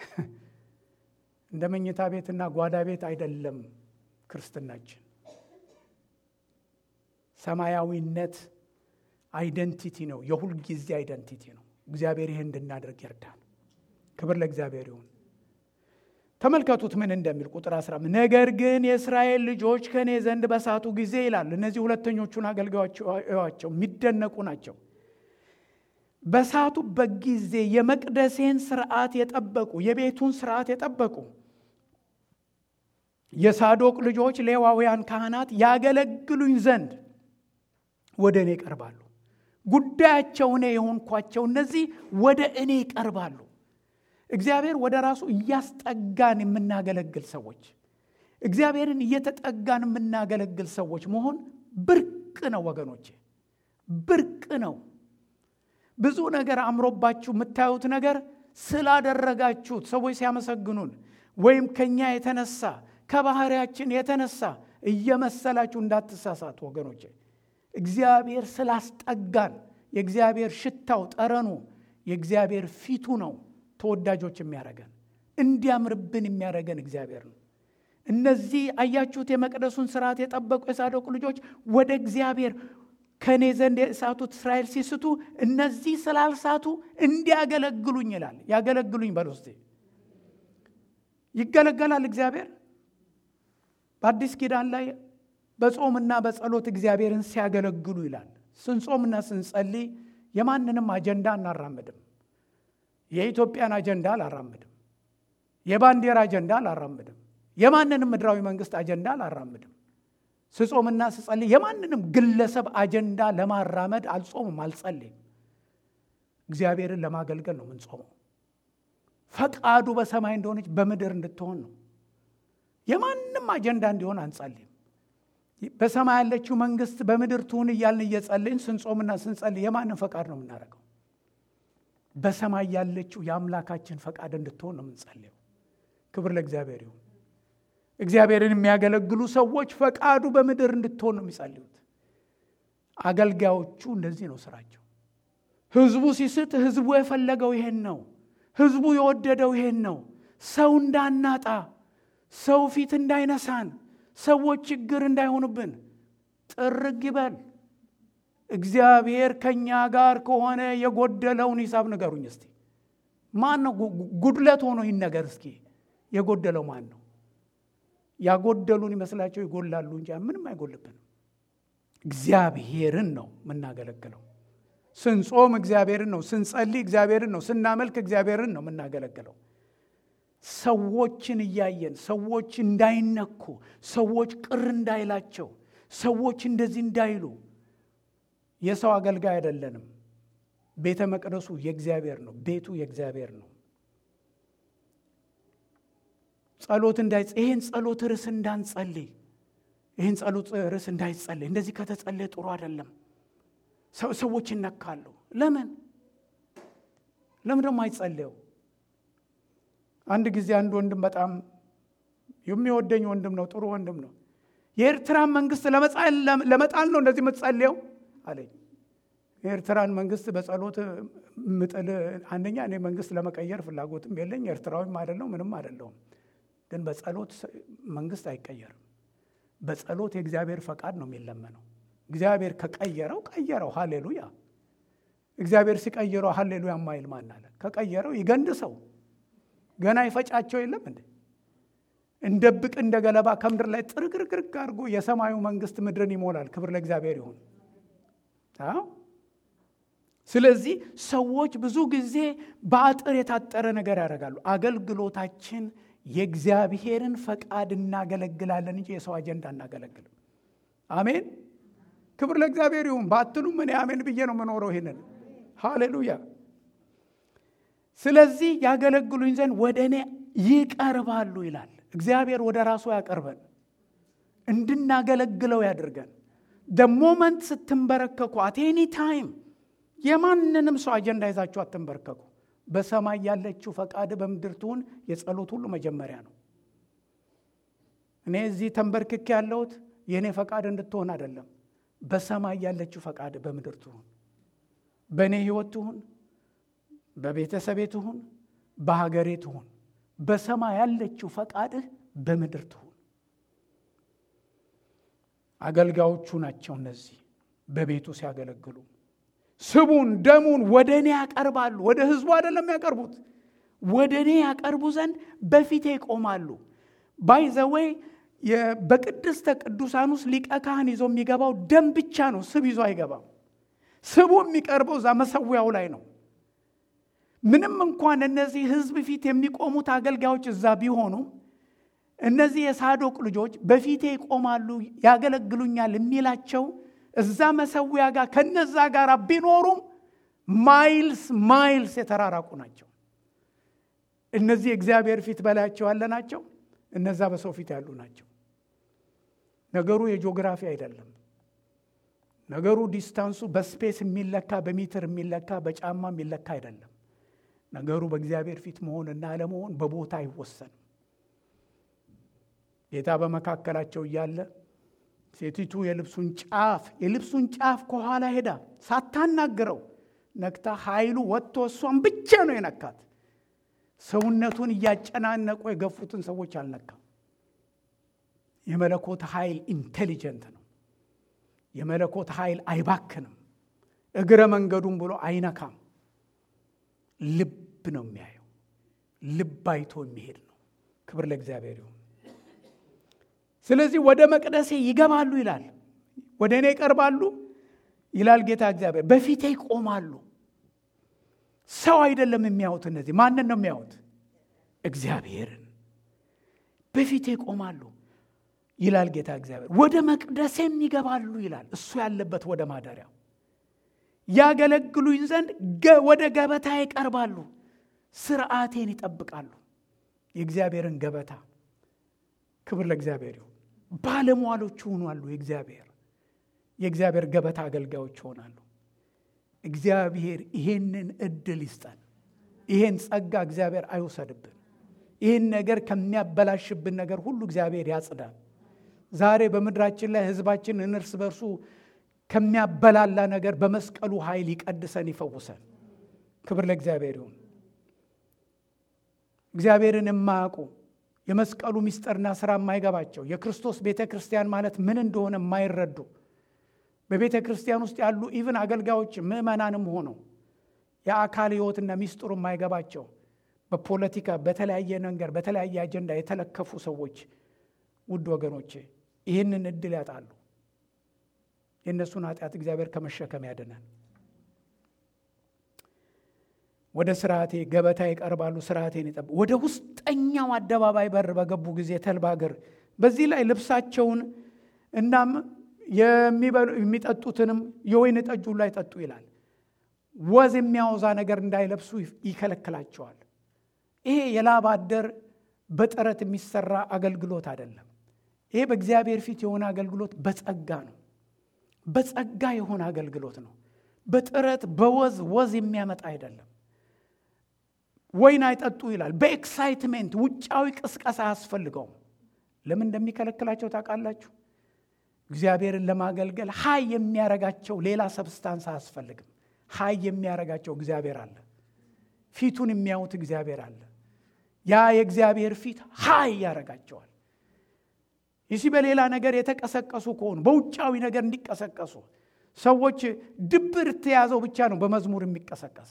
እንደ መኝታ ቤትና ጓዳ ቤት አይደለም ክርስትናችን። ሰማያዊነት አይደንቲቲ ነው፣ የሁል ጊዜ አይደንቲቲ ነው። እግዚአብሔር ይህን እንድናደርግ ይርዳል። ክብር ለእግዚአብሔር ይሁን። ተመልከቱት ምን እንደሚል ቁጥር 15 ነገር ግን የእስራኤል ልጆች ከእኔ ዘንድ በሳቱ ጊዜ ይላል። እነዚህ ሁለተኞቹን አገልጋዮች እዩዋቸው፣ የሚደነቁ ናቸው። በሳቱበት ጊዜ የመቅደሴን ስርዓት የጠበቁ የቤቱን ስርዓት የጠበቁ የሳዶቅ ልጆች ሌዋውያን ካህናት ያገለግሉኝ ዘንድ ወደ እኔ ይቀርባሉ። ጉዳያቸው እኔ የሆንኳቸው እነዚህ ወደ እኔ ይቀርባሉ። እግዚአብሔር ወደ ራሱ እያስጠጋን የምናገለግል ሰዎች፣ እግዚአብሔርን እየተጠጋን የምናገለግል ሰዎች መሆን ብርቅ ነው ወገኖቼ፣ ብርቅ ነው። ብዙ ነገር አምሮባችሁ የምታዩት ነገር ስላደረጋችሁት ሰዎች ሲያመሰግኑን ወይም ከኛ የተነሳ ከባህሪያችን የተነሳ እየመሰላችሁ እንዳትሳሳቱ ወገኖቼ። እግዚአብሔር ስላስጠጋን የእግዚአብሔር ሽታው ጠረኑ የእግዚአብሔር ፊቱ ነው ተወዳጆች የሚያደርገን። እንዲያምርብን የሚያደርገን እግዚአብሔር ነው። እነዚህ አያችሁት፣ የመቅደሱን ስርዓት የጠበቁ የሳዶቅ ልጆች ወደ እግዚአብሔር ከእኔ ዘንድ የሳቱት እስራኤል ሲስቱ እነዚህ ስላልሳቱ እንዲያገለግሉኝ ይላል። ያገለግሉኝ በል ውስጥ ይገለገላል እግዚአብሔር በአዲስ ኪዳን ላይ በጾምና በጸሎት እግዚአብሔርን ሲያገለግሉ ይላል። ስንጾምና ስንጸልይ የማንንም አጀንዳ አናራምድም። የኢትዮጵያን አጀንዳ አላራምድም። የባንዲራ አጀንዳ አላራምድም። የማንንም ምድራዊ መንግስት አጀንዳ አላራምድም። ስጾምና ስጸልይ የማንንም ግለሰብ አጀንዳ ለማራመድ አልጾምም፣ አልጸልይም። እግዚአብሔርን ለማገልገል ነው የምንጾመው። ፈቃዱ በሰማይ እንደሆነች በምድር እንድትሆን ነው። የማንም አጀንዳ እንዲሆን አንጸልይም። በሰማይ ያለችው መንግስት በምድር ትሁን እያልን እየጸልይን ስንጾምና ስንጸልይ የማንም ፈቃድ ነው የምናደርገው? በሰማይ ያለችው የአምላካችን ፈቃድ እንድትሆን ነው የምንጸልየው። ክብር ለእግዚአብሔር ይሁን። እግዚአብሔርን የሚያገለግሉ ሰዎች ፈቃዱ በምድር እንድትሆን ነው የሚጸልዩት። አገልጋዮቹ እንደዚህ ነው ስራቸው። ህዝቡ ሲስት ህዝቡ የፈለገው ይሄን ነው። ህዝቡ የወደደው ይሄን ነው። ሰው እንዳናጣ፣ ሰው ፊት እንዳይነሳን፣ ሰዎች ችግር እንዳይሆኑብን ጥርግ ይበል። እግዚአብሔር ከእኛ ጋር ከሆነ የጎደለውን ሂሳብ ንገሩኝ እስቲ። ማን ነው ጉድለት ሆኖ ይነገር እስኪ። የጎደለው ማን ነው? ያጎደሉን ይመስላቸው ይጎላሉ እንጂ ምንም አይጎልብንም። እግዚአብሔርን ነው የምናገለግለው። ስንጾም እግዚአብሔርን ነው፣ ስንጸልይ እግዚአብሔርን ነው፣ ስናመልክ እግዚአብሔርን ነው የምናገለግለው። ሰዎችን እያየን ሰዎች እንዳይነኩ፣ ሰዎች ቅር እንዳይላቸው፣ ሰዎች እንደዚህ እንዳይሉ የሰው አገልጋይ አይደለንም። ቤተ መቅደሱ የእግዚአብሔር ነው። ቤቱ የእግዚአብሔር ነው። ጸሎት እንዳይ ይህን ጸሎት ርዕስ እንዳንጸልይ ይህን ጸሎት ርዕስ እንዳይጸልይ እንደዚህ ከተጸለየ ጥሩ አይደለም። ሰዎች ይነካሉ። ለምን ለምን ደግሞ አይጸልየው? አንድ ጊዜ አንድ ወንድም በጣም የሚወደኝ ወንድም ነው፣ ጥሩ ወንድም ነው። የኤርትራን መንግስት ለመጣል ነው እንደዚህ የምትጸልየው አለኝ። የኤርትራን መንግስት በጸሎት ምጥል አንደኛ እኔ መንግስት ለመቀየር ፍላጎትም የለኝ፣ ኤርትራዊም አይደለው ምንም አይደለውም። ግን በጸሎት መንግስት አይቀየርም። በጸሎት የእግዚአብሔር ፈቃድ ነው የሚለመነው። እግዚአብሔር ከቀየረው ቀየረው፣ ሃሌሉያ። እግዚአብሔር ሲቀይረው ሃሌሉያ ማይል ማን አለ? ከቀየረው ይገንድ ሰው ገና ይፈጫቸው የለም እንዴ? እንደ ብቅ እንደ ገለባ ከምድር ላይ ጥርግርግርግ አድርጎ የሰማዩ መንግስት ምድርን ይሞላል። ክብር ለእግዚአብሔር ይሁን። አዎ ስለዚህ ሰዎች ብዙ ጊዜ በአጥር የታጠረ ነገር ያደርጋሉ። አገልግሎታችን የእግዚአብሔርን ፈቃድ እናገለግላለን እንጂ የሰው አጀንዳ እናገለግልም። አሜን። ክብር ለእግዚአብሔር ይሁን። ባትሉም እኔ አሜን ብዬ ነው የምኖረው። ይህንን ሃሌሉያ። ስለዚህ ያገለግሉኝ ዘንድ ወደ እኔ ይቀርባሉ ይላል እግዚአብሔር። ወደ ራሱ ያቀርበን እንድናገለግለው ያድርገን። ደሞመንት ስትንበረከኩ አቴኒ ታይም የማንንም ሰው አጀንዳ ይዛችሁ አትንበርከኩ። በሰማይ ያለችው ፈቃድ በምድር ትሁን የጸሎት ሁሉ መጀመሪያ ነው። እኔ እዚህ ተንበርክክ ያለሁት የእኔ ፈቃድ እንድትሆን አይደለም። በሰማይ ያለችው ፈቃድ በምድር ትሁን። በእኔ ህይወት ትሁን፣ በቤተሰቤ ትሁን፣ በሀገሬ ትሁን። በሰማይ ያለችው ፈቃድህ በምድር ትሁን። አገልጋዮቹ ናቸው እነዚህ በቤቱ ሲያገለግሉ ስቡን ደሙን ወደ እኔ ያቀርባሉ። ወደ ህዝቡ አይደለም ያቀርቡት፣ ወደ እኔ ያቀርቡ ዘንድ በፊቴ ይቆማሉ። ባይ ዘወይ በቅድስተ ቅዱሳን ውስጥ ሊቀ ካህን ይዞ የሚገባው ደም ብቻ ነው። ስብ ይዞ አይገባም። ስቡ የሚቀርበው እዛ መሰዊያው ላይ ነው። ምንም እንኳን እነዚህ ህዝብ ፊት የሚቆሙት አገልጋዮች እዛ ቢሆኑ እነዚህ የሳዶቅ ልጆች በፊቴ ይቆማሉ፣ ያገለግሉኛል የሚላቸው እዛ መሰዊያ ጋር ከነዛ ጋር ቢኖሩም ማይልስ ማይልስ የተራራቁ ናቸው። እነዚህ እግዚአብሔር ፊት በላያቸው ያለ ናቸው። እነዛ በሰው ፊት ያሉ ናቸው። ነገሩ የጂኦግራፊ አይደለም። ነገሩ ዲስታንሱ በስፔስ የሚለካ በሜትር የሚለካ በጫማ የሚለካ አይደለም። ነገሩ በእግዚአብሔር ፊት መሆንና አለመሆን በቦታ አይወሰንም። ጌታ በመካከላቸው እያለ ሴቲቱ የልብሱን ጫፍ የልብሱን ጫፍ ከኋላ ሄዳ ሳታናግረው ነክታ ኃይሉ ወጥቶ እሷን ብቻ ነው የነካት። ሰውነቱን እያጨናነቁ የገፉትን ሰዎች አልነካም። የመለኮት ኃይል ኢንቴሊጀንት ነው። የመለኮት ኃይል አይባክንም። እግረ መንገዱን ብሎ አይነካም። ልብ ነው የሚያየው። ልብ አይቶ የሚሄድ ነው። ክብር ለእግዚአብሔር ይሁን። ስለዚህ ወደ መቅደሴ ይገባሉ ይላል። ወደ እኔ ይቀርባሉ ይላል ጌታ እግዚአብሔር። በፊቴ ይቆማሉ። ሰው አይደለም የሚያዩት። እነዚህ ማንን ነው የሚያዩት? እግዚአብሔርን። በፊቴ ይቆማሉ ይላል ጌታ እግዚአብሔር። ወደ መቅደሴም ይገባሉ ይላል። እሱ ያለበት ወደ ማደሪያው ያገለግሉኝ ዘንድ ወደ ገበታ ይቀርባሉ፣ ስርዓቴን ይጠብቃሉ። የእግዚአብሔርን ገበታ ክብር ለእግዚአብሔር ይሁን። ባለሟሎች ይሆናሉ። የእግዚአብሔር የእግዚአብሔር ገበታ አገልጋዮች ይሆናሉ። እግዚአብሔር ይሄንን እድል ይስጠን። ይሄን ጸጋ እግዚአብሔር አይውሰድብን። ይህን ነገር ከሚያበላሽብን ነገር ሁሉ እግዚአብሔር ያጽዳል። ዛሬ በምድራችን ላይ ሕዝባችን እርስ በርሱ ከሚያበላላ ነገር በመስቀሉ ኃይል ይቀድሰን፣ ይፈውሰን። ክብር ለእግዚአብሔር ይሁን። እግዚአብሔርን የማያውቁ የመስቀሉ ምስጢርና ስራ የማይገባቸው የክርስቶስ ቤተ ክርስቲያን ማለት ምን እንደሆነ የማይረዱ በቤተ ክርስቲያን ውስጥ ያሉ ኢቭን አገልጋዮች ምዕመናንም ሆነው የአካል ሕይወትና ሚስጥሩ የማይገባቸው በፖለቲካ በተለያየ ነገር በተለያየ አጀንዳ የተለከፉ ሰዎች ውድ ወገኖቼ ይህንን እድል ያጣሉ። የእነሱን ኃጢአት እግዚአብሔር ከመሸከም ያድነን። ወደ ስርዓቴ ገበታ ይቀርባሉ፣ ስርዓቴን ይጠብ ወደ ውስጠኛው አደባባይ በር በገቡ ጊዜ ተልባ እግር በዚህ ላይ ልብሳቸውን እናም የሚጠጡትንም የወይን ጠጁ ላይ ጠጡ ይላል። ወዝ የሚያወዛ ነገር እንዳይለብሱ ይከለክላቸዋል። ይሄ የላብ አደር በጥረት የሚሰራ አገልግሎት አይደለም። ይሄ በእግዚአብሔር ፊት የሆነ አገልግሎት በጸጋ ነው። በጸጋ የሆነ አገልግሎት ነው። በጥረት በወዝ ወዝ የሚያመጣ አይደለም። ወይን አይጠጡ ይላል። በኤክሳይትሜንት ውጫዊ ቅስቀሳ አያስፈልገውም። ለምን እንደሚከለክላቸው ታውቃላችሁ? እግዚአብሔርን ለማገልገል ሀይ የሚያረጋቸው ሌላ ሰብስታንስ አያስፈልግም። ሀይ የሚያረጋቸው እግዚአብሔር አለ። ፊቱን የሚያዩት እግዚአብሔር አለ። ያ የእግዚአብሔር ፊት ሀይ ያረጋቸዋል። ይህ በሌላ ነገር የተቀሰቀሱ ከሆኑ በውጫዊ ነገር እንዲቀሰቀሱ ሰዎች ድብር ተያዘው ብቻ ነው በመዝሙር የሚቀሰቀስ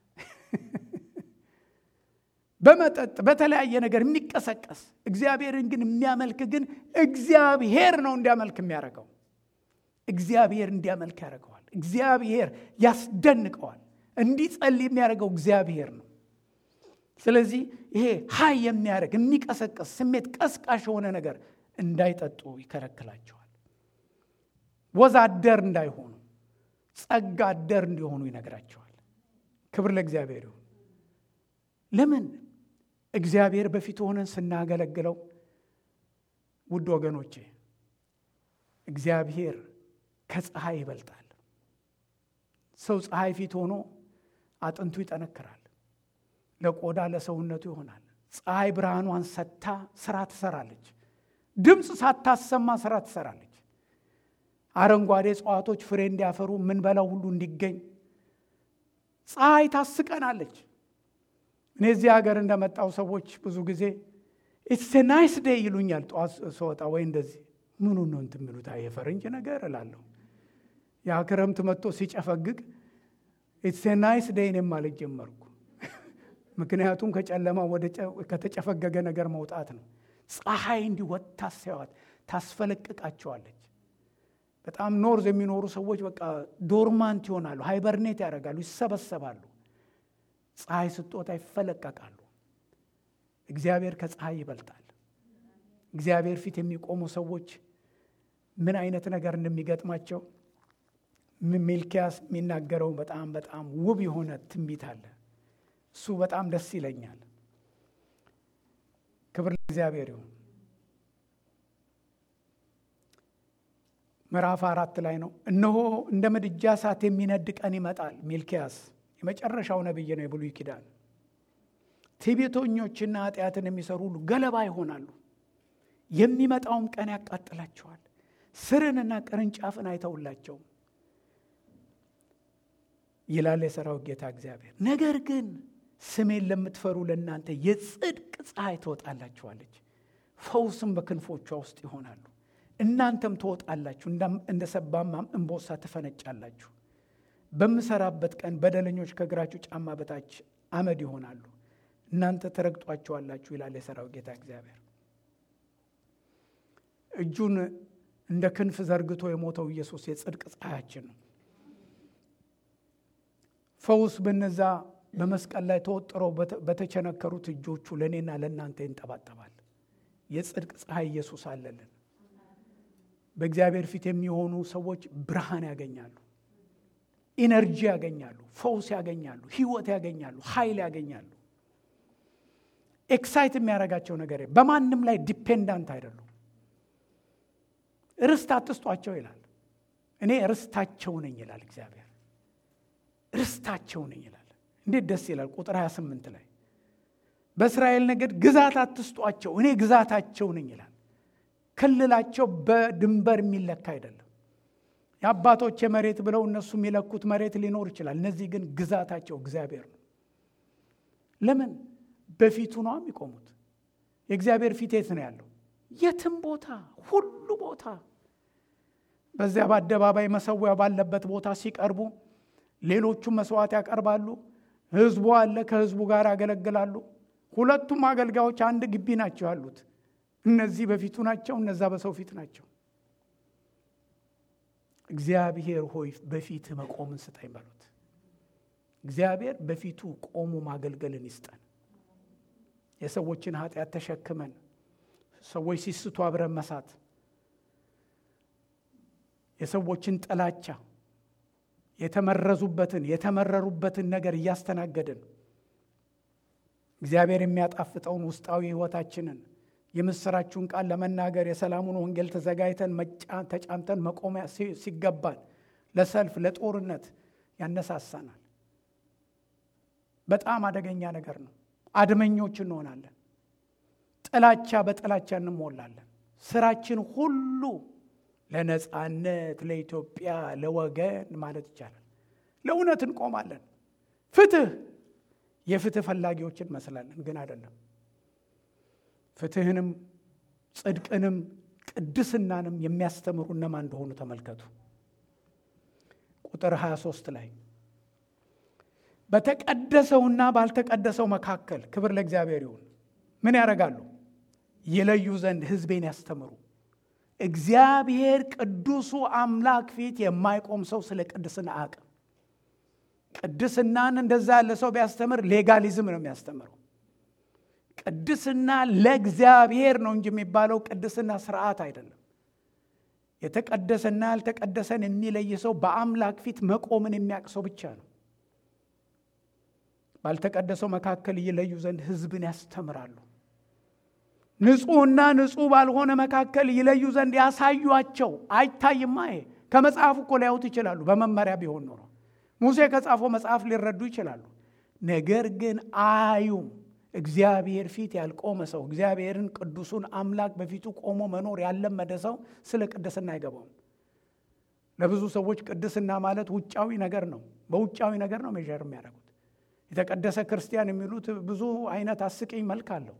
በመጠጥ በተለያየ ነገር የሚቀሰቀስ እግዚአብሔርን ግን የሚያመልክ ግን እግዚአብሔር ነው እንዲያመልክ የሚያደርገው እግዚአብሔር እንዲያመልክ ያደርገዋል። እግዚአብሔር ያስደንቀዋል። እንዲጸልይ የሚያደርገው እግዚአብሔር ነው። ስለዚህ ይሄ ሀይ የሚያደርግ የሚቀሰቀስ ስሜት ቀስቃሽ የሆነ ነገር እንዳይጠጡ ይከለክላቸዋል። ወዝ አደር እንዳይሆኑ ጸጋ አደር እንዲሆኑ ይነግራቸዋል። ክብር ለእግዚአብሔር ይሁን። ለምን እግዚአብሔር በፊት ሆነን ስናገለግለው፣ ውድ ወገኖቼ እግዚአብሔር ከፀሐይ ይበልጣል። ሰው ፀሐይ ፊት ሆኖ አጥንቱ ይጠነክራል፣ ለቆዳ ለሰውነቱ ይሆናል። ፀሐይ ብርሃኗን ሰጥታ ስራ ትሰራለች። ድምፅ ሳታሰማ ስራ ትሰራለች። አረንጓዴ እጽዋቶች ፍሬ እንዲያፈሩ የምንበላው ሁሉ እንዲገኝ ፀሐይ ታስቀናለች። እኔ እዚህ ሀገር እንደመጣው ሰዎች ብዙ ጊዜ ኢትስ ናይስ ዴይ ይሉኛል። ጠዋት ስወጣ ወይ እንደዚህ ምኑ ነው እንትን የሚሉት የፈረንጅ ነገር እላለሁ። ያ ክረምት መጥቶ ሲጨፈግግ ኢትስ ናይስ ዴይ እኔም ማለት ጀመርኩ። ምክንያቱም ከጨለማ ወደ ከተጨፈገገ ነገር መውጣት ነው። ፀሐይ እንዲወጣ ሲያዋት ታስፈለቅቃቸዋለች። በጣም ኖርዝ የሚኖሩ ሰዎች በቃ ዶርማንት ይሆናሉ፣ ሃይበርኔት ያደርጋሉ፣ ይሰበሰባሉ። ፀሐይ ስትወጣ ይፈለቀቃሉ። እግዚአብሔር ከፀሐይ ይበልጣል። እግዚአብሔር ፊት የሚቆሙ ሰዎች ምን አይነት ነገር እንደሚገጥማቸው ሚልኪያስ የሚናገረው በጣም በጣም ውብ የሆነ ትንቢት አለ። እሱ በጣም ደስ ይለኛል። ክብር ለእግዚአብሔር ይሁን። ምዕራፍ አራት ላይ ነው። እነሆ እንደ ምድጃ እሳት የሚነድ ቀን ይመጣል። ሚልኪያስ የመጨረሻው ነቢይ ነው፣ የብሉይ ኪዳን። ትዕቢተኞችና ኃጢአትን የሚሰሩ ሁሉ ገለባ ይሆናሉ። የሚመጣውም ቀን ያቃጥላቸዋል። ስርንና ቅርንጫፍን አይተውላቸውም ይላል የሰራዊት ጌታ እግዚአብሔር። ነገር ግን ስሜን ለምትፈሩ ለእናንተ የጽድቅ ፀሐይ ትወጣላችኋለች፣ ፈውስም በክንፎቿ ውስጥ ይሆናሉ። እናንተም ትወጣላችሁ፣ እንደ ሰባማም እምቦሳ ትፈነጫላችሁ። በምሰራበት ቀን በደለኞች ከእግራችሁ ጫማ በታች አመድ ይሆናሉ፣ እናንተ ትረግጧቸዋላችሁ ይላል የሰራዊት ጌታ እግዚአብሔር። እጁን እንደ ክንፍ ዘርግቶ የሞተው ኢየሱስ የጽድቅ ፀሐያችን ነው። ፈውስ በነዛ በመስቀል ላይ ተወጥረው በተቸነከሩት እጆቹ ለእኔና ለእናንተ ይንጠባጠባል። የጽድቅ ፀሐይ ኢየሱስ አለልን። በእግዚአብሔር ፊት የሚሆኑ ሰዎች ብርሃን ያገኛሉ፣ ኢነርጂ ያገኛሉ፣ ፈውስ ያገኛሉ፣ ህይወት ያገኛሉ፣ ኃይል ያገኛሉ። ኤክሳይት የሚያደርጋቸው ነገር በማንም ላይ ዲፔንዳንት አይደሉም። ርስት አትስጧቸው ይላል። እኔ ርስታቸው ነኝ ይላል እግዚአብሔር። ርስታቸው ነኝ ይላል። እንዴት ደስ ይላል! ቁጥር 28 ላይ በእስራኤል ነገድ ግዛት አትስጧቸው፣ እኔ ግዛታቸው ነኝ ይላል። ክልላቸው በድንበር የሚለካ አይደለም። የአባቶች መሬት ብለው እነሱ የሚለኩት መሬት ሊኖር ይችላል። እነዚህ ግን ግዛታቸው እግዚአብሔር ነው። ለምን? በፊቱ ነው የሚቆሙት። የእግዚአብሔር ፊት የት ነው ያለው? የትም ቦታ፣ ሁሉ ቦታ። በዚያ በአደባባይ መሰዊያ ባለበት ቦታ ሲቀርቡ ሌሎቹም መስዋዕት ያቀርባሉ። ህዝቡ አለ፣ ከህዝቡ ጋር ያገለግላሉ። ሁለቱም አገልጋዮች አንድ ግቢ ናቸው ያሉት። እነዚህ በፊቱ ናቸው፣ እነዛ በሰው ፊት ናቸው። እግዚአብሔር ሆይ በፊት መቆምን ስጠኝ በሉት። እግዚአብሔር በፊቱ ቆሞ ማገልገልን ይስጠን። የሰዎችን ኃጢአት ተሸክመን ሰዎች ሲስቱ አብረን መሳት፣ የሰዎችን ጥላቻ የተመረዙበትን የተመረሩበትን ነገር እያስተናገድን እግዚአብሔር የሚያጣፍጠውን ውስጣዊ ህይወታችንን የምስራችሁን ቃል ለመናገር የሰላሙን ወንጌል ተዘጋጅተን ተጫምተን መቆሚያ ሲገባን ለሰልፍ ለጦርነት ያነሳሳናል። በጣም አደገኛ ነገር ነው። አድመኞች እንሆናለን። ጥላቻ በጥላቻ እንሞላለን። ስራችን ሁሉ ለነፃነት፣ ለኢትዮጵያ፣ ለወገን ማለት ይቻላል። ለእውነት እንቆማለን። ፍትህ የፍትህ ፈላጊዎች እንመስላለን፣ ግን አይደለም። ፍትህንም ጽድቅንም ቅድስናንም የሚያስተምሩ እነማን እንደሆኑ ተመልከቱ። ቁጥር 23 ላይ በተቀደሰውና ባልተቀደሰው መካከል ክብር ለእግዚአብሔር ይሁን። ምን ያደርጋሉ? ይለዩ ዘንድ ሕዝቤን ያስተምሩ። እግዚአብሔር ቅዱሱ አምላክ ፊት የማይቆም ሰው ስለ ቅድስና አያውቅም። ቅድስናን እንደዛ ያለ ሰው ቢያስተምር ሌጋሊዝም ነው የሚያስተምረው። ቅድስና ለእግዚአብሔር ነው እንጂ የሚባለው ቅድስና ስርዓት አይደለም። የተቀደሰና ያልተቀደሰን የሚለይ ሰው በአምላክ ፊት መቆምን የሚያውቅ ሰው ብቻ ነው። ባልተቀደሰው መካከል ይለዩ ዘንድ ሕዝብን ያስተምራሉ። ንጹሕና ንጹሕ ባልሆነ መካከል ይለዩ ዘንድ ያሳዩአቸው። አይታይማ። ይሄ ከመጽሐፉ እኮ ሊያዩት ይችላሉ። በመመሪያ ቢሆን ኖሮ ሙሴ ከጻፈው መጽሐፍ ሊረዱ ይችላሉ። ነገር ግን አዩም። እግዚአብሔር ፊት ያልቆመ ሰው እግዚአብሔርን ቅዱሱን አምላክ በፊቱ ቆሞ መኖር ያለመደ ሰው ስለ ቅድስና አይገባውም። ለብዙ ሰዎች ቅድስና ማለት ውጫዊ ነገር ነው። በውጫዊ ነገር ነው ሜዥር የሚያደርጉት። የተቀደሰ ክርስቲያን የሚሉት ብዙ አይነት አስቂኝ መልክ አለው።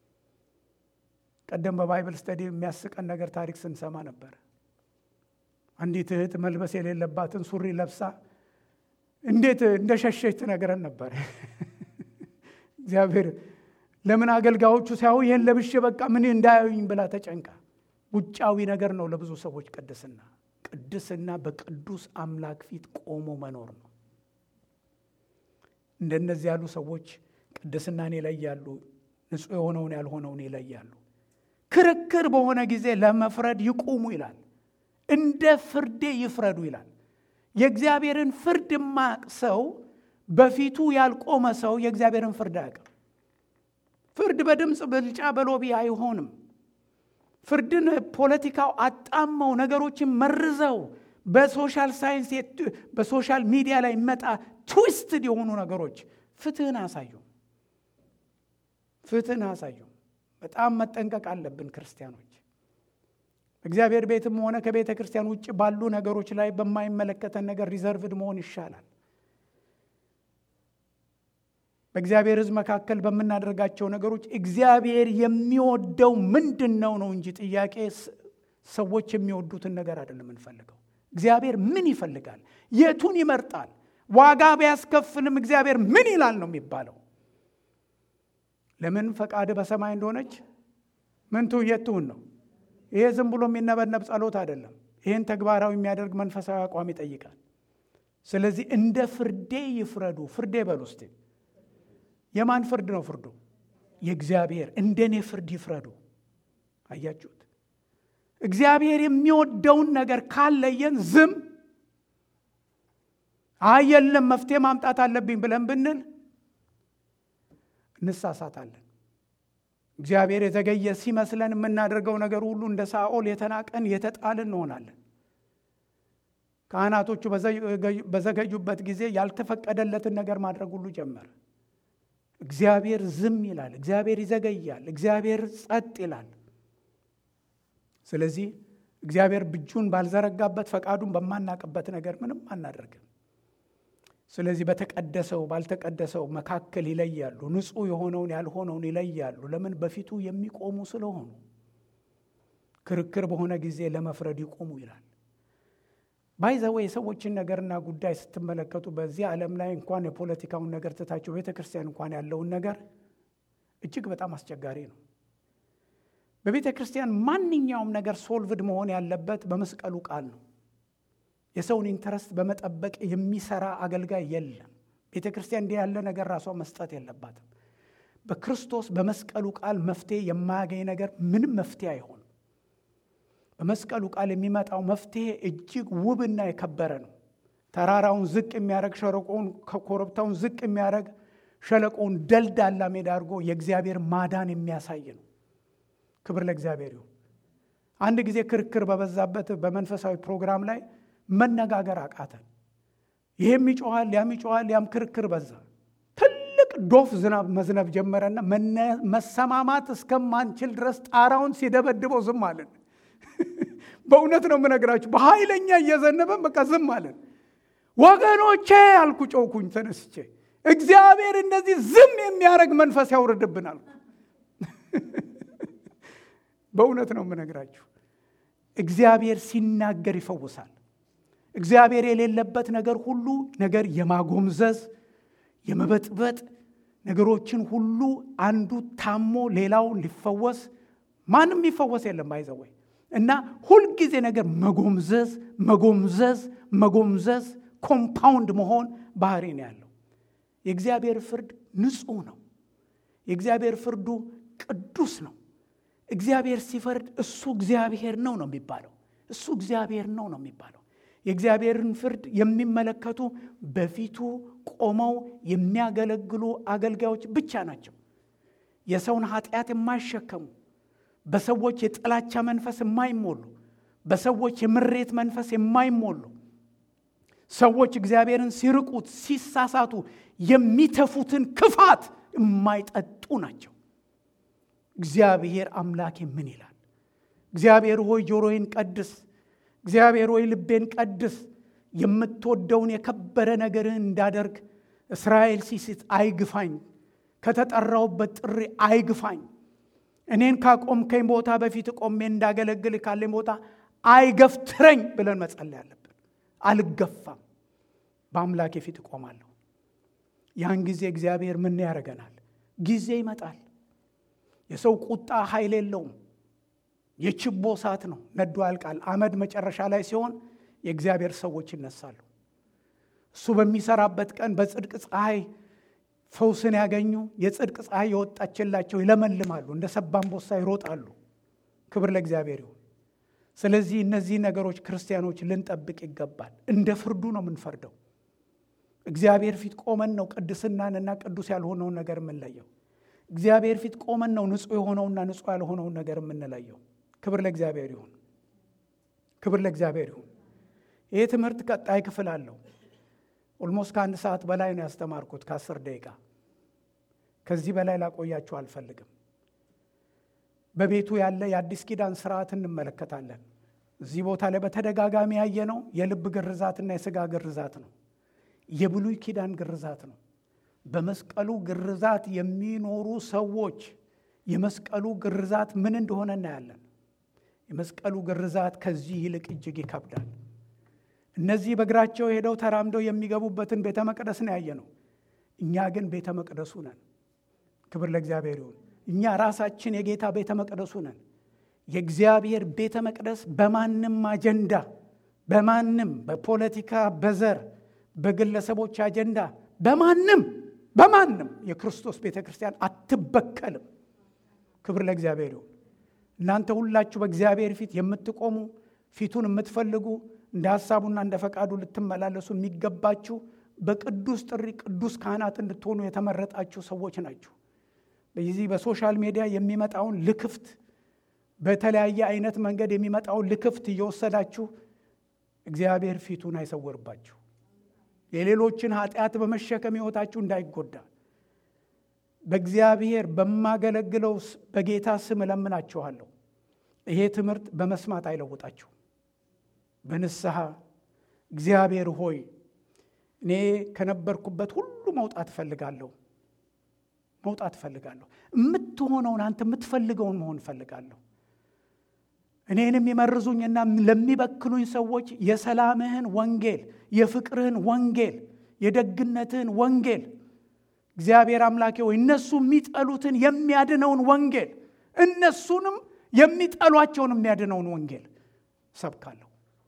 ቀደም በባይብል ስተዲ የሚያስቀን ነገር ታሪክ ስንሰማ ነበር። አንዲት እህት መልበስ የሌለባትን ሱሪ ለብሳ እንዴት እንደ ሸሸች ትነግረን ነበር። እግዚአብሔር ለምን አገልጋዮቹ ሳይሆ ይህን ለብሼ በቃ ምን እንዳያዩኝ ብላ ተጨንቃ። ውጫዊ ነገር ነው ለብዙ ሰዎች ቅድስና። ቅድስና በቅዱስ አምላክ ፊት ቆሞ መኖር ነው። እንደነዚህ ያሉ ሰዎች ቅድስናን ይለያሉ፣ ንጹሕ የሆነውን ያልሆነውን ይለያሉ። ክርክር በሆነ ጊዜ ለመፍረድ ይቁሙ ይላል። እንደ ፍርዴ ይፍረዱ ይላል። የእግዚአብሔርን ፍርድ የማያውቅ ሰው በፊቱ ያልቆመ ሰው የእግዚአብሔርን ፍርድ አያውቅም። ፍርድ በድምፅ ብልጫ በሎቢ አይሆንም። ፍርድን ፖለቲካው አጣመው ነገሮችን መርዘው በሶሻል ሳይንስ በሶሻል ሚዲያ ላይ ይመጣ ትዊስትድ የሆኑ ነገሮች ፍትህን አሳዩ፣ ፍትህን አሳዩ። በጣም መጠንቀቅ አለብን ክርስቲያኖች። እግዚአብሔር ቤትም ሆነ ከቤተ ክርስቲያን ውጭ ባሉ ነገሮች ላይ በማይመለከተን ነገር ሪዘርቭድ መሆን ይሻላል። በእግዚአብሔር ሕዝብ መካከል በምናደርጋቸው ነገሮች እግዚአብሔር የሚወደው ምንድን ነው ነው እንጂ ጥያቄ ሰዎች የሚወዱትን ነገር አይደለም የምንፈልገው። እግዚአብሔር ምን ይፈልጋል? የቱን ይመርጣል? ዋጋ ቢያስከፍልም እግዚአብሔር ምን ይላል ነው የሚባለው። ለምን ፈቃድ በሰማይ እንደሆነች ምንቱ የትሁን ነው። ይሄ ዝም ብሎ የሚነበነብ ጸሎት አይደለም። ይህን ተግባራዊ የሚያደርግ መንፈሳዊ አቋም ይጠይቃል። ስለዚህ እንደ ፍርዴ ይፍረዱ። ፍርዴ በሉ እስቲ። የማን ፍርድ ነው ፍርዱ? የእግዚአብሔር። እንደኔ ፍርድ ይፍረዱ። አያችሁት? እግዚአብሔር የሚወደውን ነገር ካለየን ዝም አይ የለም መፍትሄ ማምጣት አለብኝ ብለን ብንል እንሳሳታለን። እግዚአብሔር የዘገየ ሲመስለን የምናደርገው ነገር ሁሉ እንደ ሳኦል የተናቀን የተጣልን እንሆናለን። ካህናቶቹ በዘገዩበት ጊዜ ያልተፈቀደለትን ነገር ማድረግ ሁሉ ጀመረ። እግዚአብሔር ዝም ይላል፣ እግዚአብሔር ይዘገያል፣ እግዚአብሔር ጸጥ ይላል። ስለዚህ እግዚአብሔር እጁን ባልዘረጋበት ፈቃዱን በማናቅበት ነገር ምንም አናደርግም። ስለዚህ በተቀደሰው ባልተቀደሰው መካከል ይለያሉ። ንጹሕ የሆነውን ያልሆነውን ይለያሉ። ለምን? በፊቱ የሚቆሙ ስለሆኑ። ክርክር በሆነ ጊዜ ለመፍረድ ይቆሙ ይላል። ባይዘወ የሰዎችን ነገርና ጉዳይ ስትመለከቱ በዚህ ዓለም ላይ እንኳን የፖለቲካውን ነገር ትታቸው ቤተ ክርስቲያን እንኳን ያለውን ነገር እጅግ በጣም አስቸጋሪ ነው። በቤተ ክርስቲያን ማንኛውም ነገር ሶልቭድ መሆን ያለበት በመስቀሉ ቃል ነው። የሰውን ኢንተረስት በመጠበቅ የሚሰራ አገልጋይ የለም። ቤተ ክርስቲያን እንዲህ ያለ ነገር ራሷ መስጠት የለባትም። በክርስቶስ በመስቀሉ ቃል መፍትሄ የማያገኝ ነገር ምንም መፍትሄ አይሆንም። በመስቀሉ ቃል የሚመጣው መፍትሄ እጅግ ውብና የከበረ ነው። ተራራውን ዝቅ የሚያደርግ ሸለቆውን ኮረብታውን ዝቅ የሚያደርግ ሸለቆውን ደልዳላ ሜዳ አድርጎ የእግዚአብሔር ማዳን የሚያሳይ ነው። ክብር ለእግዚአብሔር ይሁን። አንድ ጊዜ ክርክር በበዛበት በመንፈሳዊ ፕሮግራም ላይ መነጋገር አቃተን። ይሄም ይጮኋል፣ ያም ይጮኋል፣ ያም ክርክር በዛ። ትልቅ ዶፍ ዝናብ መዝነብ ጀመረና መሰማማት እስከማንችል ድረስ ጣራውን ሲደበድበው ዝም አለን። በእውነት ነው የምነግራችሁ። በኃይለኛ እየዘነበን በቃ ዝም አለን። ወገኖቼ አልኩ፣ ጮኩኝ ተነስቼ፣ እግዚአብሔር እንደዚህ ዝም የሚያደርግ መንፈስ ያውርድብናል። በእውነት ነው የምነግራችሁ። እግዚአብሔር ሲናገር ይፈውሳል። እግዚአብሔር የሌለበት ነገር ሁሉ ነገር የማጎምዘዝ የመበጥበጥ ነገሮችን ሁሉ አንዱ ታሞ ሌላው ሊፈወስ ማንም ሊፈወስ የለም ባይዘወይ እና ሁልጊዜ ነገር መጎምዘዝ መጎምዘዝ መጎምዘዝ ኮምፓውንድ መሆን ባህሪ ነው ያለው። የእግዚአብሔር ፍርድ ንጹሕ ነው። የእግዚአብሔር ፍርዱ ቅዱስ ነው። እግዚአብሔር ሲፈርድ እሱ እግዚአብሔር ነው ነው የሚባለው። እሱ እግዚአብሔር ነው ነው የሚባለው። የእግዚአብሔርን ፍርድ የሚመለከቱ በፊቱ ቆመው የሚያገለግሉ አገልጋዮች ብቻ ናቸው። የሰውን ኃጢአት የማይሸከሙ በሰዎች የጥላቻ መንፈስ የማይሞሉ በሰዎች የምሬት መንፈስ የማይሞሉ ሰዎች እግዚአብሔርን ሲርቁት ሲሳሳቱ የሚተፉትን ክፋት የማይጠጡ ናቸው። እግዚአብሔር አምላኬ ምን ይላል? እግዚአብሔር ሆይ ጆሮዬን ቀድስ፣ እግዚአብሔር ሆይ ልቤን ቀድስ፣ የምትወደውን የከበረ ነገርህን እንዳደርግ እስራኤል ሲስት አይግፋኝ፣ ከተጠራውበት ጥሪ አይግፋኝ እኔን ካቆምከኝ ቦታ በፊት ቆሜ እንዳገለግል ካለኝ ቦታ አይገፍትረኝ ብለን መጸለይ አለብን። አልገፋም፣ በአምላኬ ፊት እቆማለሁ። ያን ጊዜ እግዚአብሔር ምን ያደርገናል? ጊዜ ይመጣል። የሰው ቁጣ ኃይል የለውም። የችቦ እሳት ነው፣ ነዶ ያልቃል። አመድ መጨረሻ ላይ ሲሆን የእግዚአብሔር ሰዎች ይነሳሉ። እሱ በሚሰራበት ቀን በጽድቅ ፀሐይ ፈውስን ያገኙ የጽድቅ ፀሐይ የወጣችላቸው ይለመልማሉ፣ እንደ ሰባ አንበሳ ይሮጣሉ። ክብር ለእግዚአብሔር ይሁን። ስለዚህ እነዚህ ነገሮች ክርስቲያኖች ልንጠብቅ ይገባል። እንደ ፍርዱ ነው የምንፈርደው። እግዚአብሔር ፊት ቆመን ነው ቅድስናንና ቅዱስ ያልሆነውን ነገር የምንለየው። እግዚአብሔር ፊት ቆመን ነው ንጹሕ የሆነውና ንጹሕ ያልሆነውን ነገር የምንለየው። ክብር ለእግዚአብሔር ይሁን። ክብር ለእግዚአብሔር ይሁን። ይህ ትምህርት ቀጣይ ክፍል አለው። ኦልሞስት ከአንድ ሰዓት በላይ ነው ያስተማርኩት፣ ከአስር ደቂቃ ከዚህ በላይ ላቆያችሁ አልፈልግም። በቤቱ ያለ የአዲስ ኪዳን ስርዓት እንመለከታለን። እዚህ ቦታ ላይ በተደጋጋሚ ያየነው የልብ ግርዛትና የስጋ ግርዛት ነው። የብሉይ ኪዳን ግርዛት ነው። በመስቀሉ ግርዛት የሚኖሩ ሰዎች የመስቀሉ ግርዛት ምን እንደሆነ እናያለን። የመስቀሉ ግርዛት ከዚህ ይልቅ እጅግ ይከብዳል። እነዚህ በእግራቸው ሄደው ተራምደው የሚገቡበትን ቤተ መቅደስ ነው ያየ ነው። እኛ ግን ቤተ መቅደሱ ነን። ክብር ለእግዚአብሔር ይሁን። እኛ ራሳችን የጌታ ቤተ መቅደሱ ነን። የእግዚአብሔር ቤተ መቅደስ በማንም አጀንዳ፣ በማንም በፖለቲካ፣ በዘር፣ በግለሰቦች አጀንዳ፣ በማንም በማንም የክርስቶስ ቤተ ክርስቲያን አትበከልም። ክብር ለእግዚአብሔር ይሁን። እናንተ ሁላችሁ በእግዚአብሔር ፊት የምትቆሙ ፊቱን የምትፈልጉ እንደ ሐሳቡና እንደ ፈቃዱ ልትመላለሱ የሚገባችሁ በቅዱስ ጥሪ ቅዱስ ካህናት እንድትሆኑ የተመረጣችሁ ሰዎች ናችሁ። በዚህ በሶሻል ሚዲያ የሚመጣውን ልክፍት በተለያየ አይነት መንገድ የሚመጣውን ልክፍት እየወሰዳችሁ እግዚአብሔር ፊቱን አይሰወርባችሁ። የሌሎችን ኃጢአት በመሸከም ሕይወታችሁ እንዳይጎዳ በእግዚአብሔር በማገለግለው በጌታ ስም እለምናችኋለሁ። ይሄ ትምህርት በመስማት አይለውጣችሁ። በንስሐ እግዚአብሔር ሆይ እኔ ከነበርኩበት ሁሉ መውጣት እፈልጋለሁ መውጣት እፈልጋለሁ። የምትሆነውን አንተ የምትፈልገውን መሆን እፈልጋለሁ። እኔን የሚመርዙኝና ለሚበክሉኝ ሰዎች የሰላምህን ወንጌል፣ የፍቅርህን ወንጌል፣ የደግነትህን ወንጌል እግዚአብሔር አምላኬ ሆይ እነሱ የሚጠሉትን የሚያድነውን ወንጌል እነሱንም የሚጠሏቸውን የሚያድነውን ወንጌል ሰብካለሁ።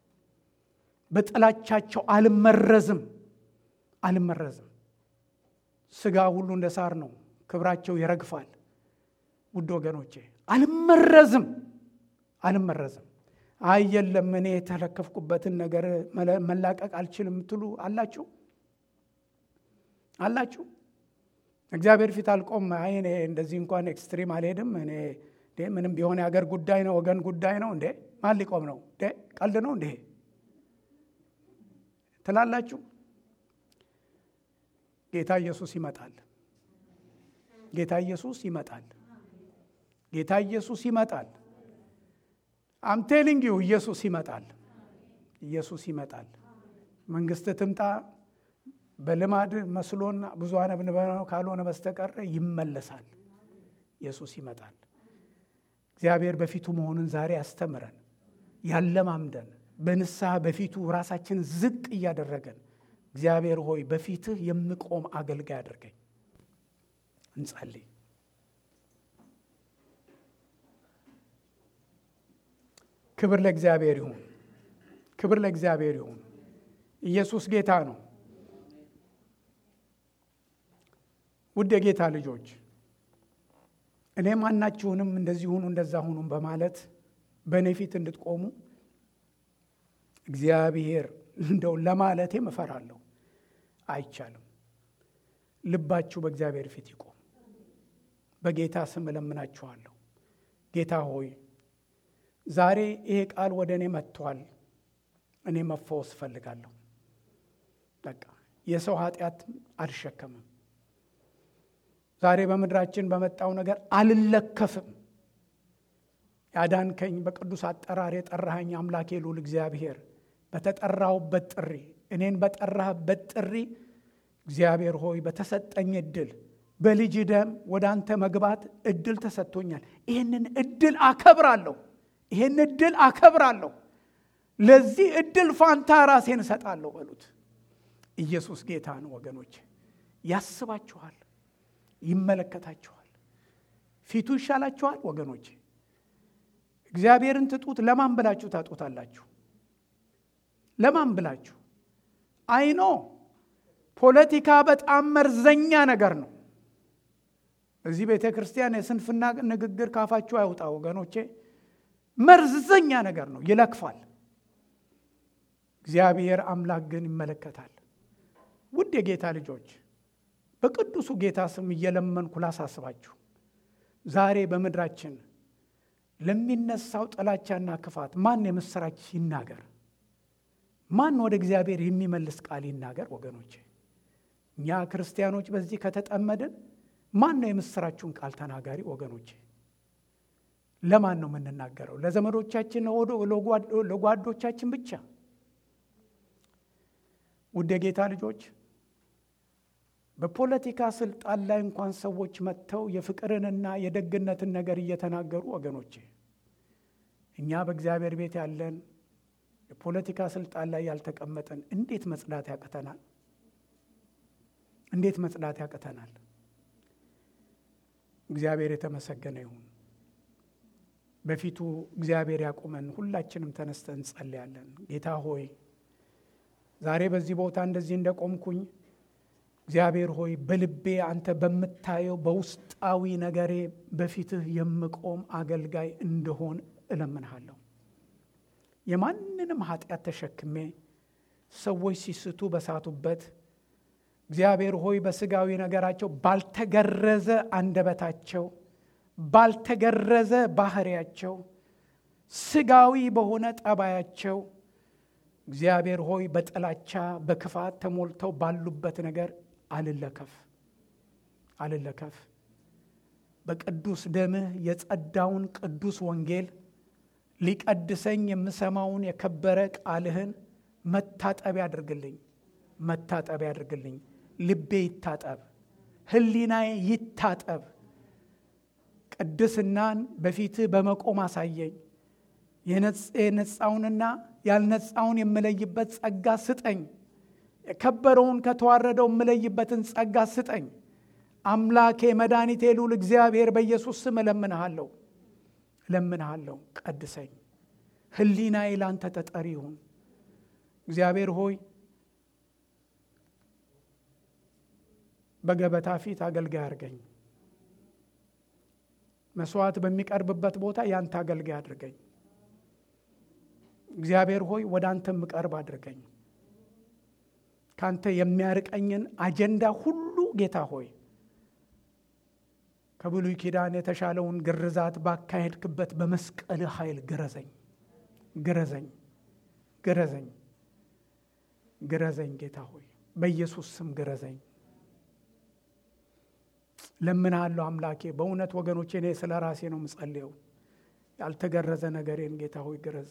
በጥላቻቸው አልመረዝም አልመረዝም። ስጋ ሁሉ እንደ ሳር ነው፣ ክብራቸው ይረግፋል። ውድ ወገኖቼ አልመረዝም አልመረዝም። አይ የለም እኔ የተለከፍኩበትን ነገር መላቀቅ አልችልም የምትሉ አላችሁ አላችሁ። እግዚአብሔር ፊት አልቆም። አይ እኔ እንደዚህ እንኳን ኤክስትሪም አልሄድም። እኔ ምንም ቢሆን የሀገር ጉዳይ ነው፣ ወገን ጉዳይ ነው። እንዴ ማን ሊቆም ነው? እንዴ ቀልድ ነው እንዴ ትላላችሁ። ጌታ ኢየሱስ ይመጣል። ጌታ ኢየሱስ ይመጣል። ጌታ ኢየሱስ ይመጣል። አምቴሊንግ ዩ ኢየሱስ ይመጣል። ኢየሱስ ይመጣል። መንግስት ትምጣ በልማድ መስሎን ብዙ አነብንበነው ካልሆነ በስተቀር ይመለሳል። ኢየሱስ ይመጣል። እግዚአብሔር በፊቱ መሆኑን ዛሬ ያስተምረን፣ ያለማምደን፣ በንስሐ በፊቱ ራሳችን ዝቅ እያደረገን እግዚአብሔር ሆይ በፊትህ የምቆም አገልጋይ አድርገኝ። እንጸልይ። ክብር ለእግዚአብሔር ይሁን። ክብር ለእግዚአብሔር ይሁን። ኢየሱስ ጌታ ነው። ውድ የጌታ ልጆች እኔ ማናችሁንም እንደዚህ ሁኑ እንደዛ ሁኑም በማለት በእኔ ፊት እንድትቆሙ እግዚአብሔር እንደው ለማለቴም እፈራለሁ። አይቻልም። ልባችሁ በእግዚአብሔር ፊት ይቆም። በጌታ ስም እለምናችኋለሁ። ጌታ ሆይ ዛሬ ይሄ ቃል ወደ እኔ መጥቷል። እኔ መፈወስ እፈልጋለሁ። በቃ የሰው ኃጢአት አልሸከምም። ዛሬ በምድራችን በመጣው ነገር አልለከፍም። ያዳንከኝ በቅዱስ አጠራር የጠራኸኝ አምላኬ ልዑል እግዚአብሔር በተጠራሁበት ጥሪ እኔን በጠራህበት ጥሪ እግዚአብሔር ሆይ በተሰጠኝ እድል በልጅ ደም ወደ አንተ መግባት እድል ተሰጥቶኛል። ይህንን እድል አከብራለሁ። ይህን እድል አከብራለሁ። ለዚህ እድል ፋንታ ራሴን እሰጣለሁ በሉት። ኢየሱስ ጌታ ነው ወገኖች። ያስባችኋል፣ ይመለከታችኋል። ፊቱ ይሻላችኋል ወገኖች። እግዚአብሔርን ትጡት። ለማን ብላችሁ ታጡታላችሁ? ለማን ብላችሁ? አይኖ ፖለቲካ በጣም መርዘኛ ነገር ነው። እዚህ ቤተ ክርስቲያን የስንፍና ንግግር ካፋችሁ አይውጣ ወገኖቼ። መርዘኛ ነገር ነው፣ ይለክፋል። እግዚአብሔር አምላክ ግን ይመለከታል። ውድ የጌታ ልጆች በቅዱሱ ጌታ ስም እየለመንኩ ላሳስባችሁ፣ ዛሬ በምድራችን ለሚነሳው ጥላቻና ክፋት ማን የምስራች ይናገር? ማን ወደ እግዚአብሔር የሚመልስ ቃል ይናገር? ወገኖቼ እኛ ክርስቲያኖች በዚህ ከተጠመድን ማን ነው የምስራችሁን ቃል ተናጋሪ? ወገኖቼ ለማን ነው የምንናገረው? ለዘመዶቻችን፣ ለጓዶቻችን ብቻ? ውድ የጌታ ልጆች በፖለቲካ ስልጣን ላይ እንኳን ሰዎች መጥተው የፍቅርንና የደግነትን ነገር እየተናገሩ ወገኖቼ፣ እኛ በእግዚአብሔር ቤት ያለን የፖለቲካ ስልጣን ላይ ያልተቀመጠን እንዴት መጽዳት ያቅተናል? እንዴት መጽዳት ያቅተናል? እግዚአብሔር የተመሰገነ ይሁን። በፊቱ እግዚአብሔር ያቁመን። ሁላችንም ተነስተን እንጸልያለን። ጌታ ሆይ ዛሬ በዚህ ቦታ እንደዚህ እንደቆምኩኝ እግዚአብሔር ሆይ በልቤ አንተ በምታየው በውስጣዊ ነገሬ በፊትህ የምቆም አገልጋይ እንደሆን እለምንሃለሁ። የማንንም ኃጢአት ተሸክሜ ሰዎች ሲስቱ በሳቱበት እግዚአብሔር ሆይ በስጋዊ ነገራቸው ባልተገረዘ አንደበታቸው ባልተገረዘ ባህሪያቸው ስጋዊ በሆነ ጠባያቸው እግዚአብሔር ሆይ በጥላቻ በክፋት ተሞልተው ባሉበት ነገር አልለከፍ አልለከፍ። በቅዱስ ደምህ የጸዳውን ቅዱስ ወንጌል ሊቀድሰኝ የምሰማውን የከበረ ቃልህን መታጠብ ያድርግልኝ፣ መታጠብ ያድርግልኝ። ልቤ ይታጠብ፣ ሕሊናዬ ይታጠብ። ቅድስናን በፊትህ በመቆም አሳየኝ። የነጻውንና ያልነጻውን የምለይበት ጸጋ ስጠኝ። የከበረውን ከተዋረደው የምለይበትን ጸጋ ስጠኝ። አምላኬ መድኃኒቴ ልዑል እግዚአብሔር በኢየሱስ ስም እለምንሃለሁ እለምንሃለሁ። ቀድሰኝ። ሕሊናዬ ላንተ ተጠሪ ይሁን። እግዚአብሔር ሆይ በገበታ ፊት አገልጋይ አድርገኝ። መስዋዕት በሚቀርብበት ቦታ ያንተ አገልጋይ አድርገኝ። እግዚአብሔር ሆይ ወደ አንተ የምቀርብ አድርገኝ። ካንተ የሚያርቀኝን አጀንዳ ሁሉ ጌታ ሆይ ከብሉይ ኪዳን የተሻለውን ግርዛት ባካሄድክበት በመስቀል ኃይል ግረዘኝ፣ ግረዘኝ፣ ግረዘኝ፣ ግረዘኝ። ጌታ ሆይ በኢየሱስ ስም ግረዘኝ። ለምናለሁ አምላኬ። በእውነት ወገኖቼ እኔ ስለ ራሴ ነው የምጸልየው። ያልተገረዘ ነገሬን ጌታ ሆይ ግረዝ።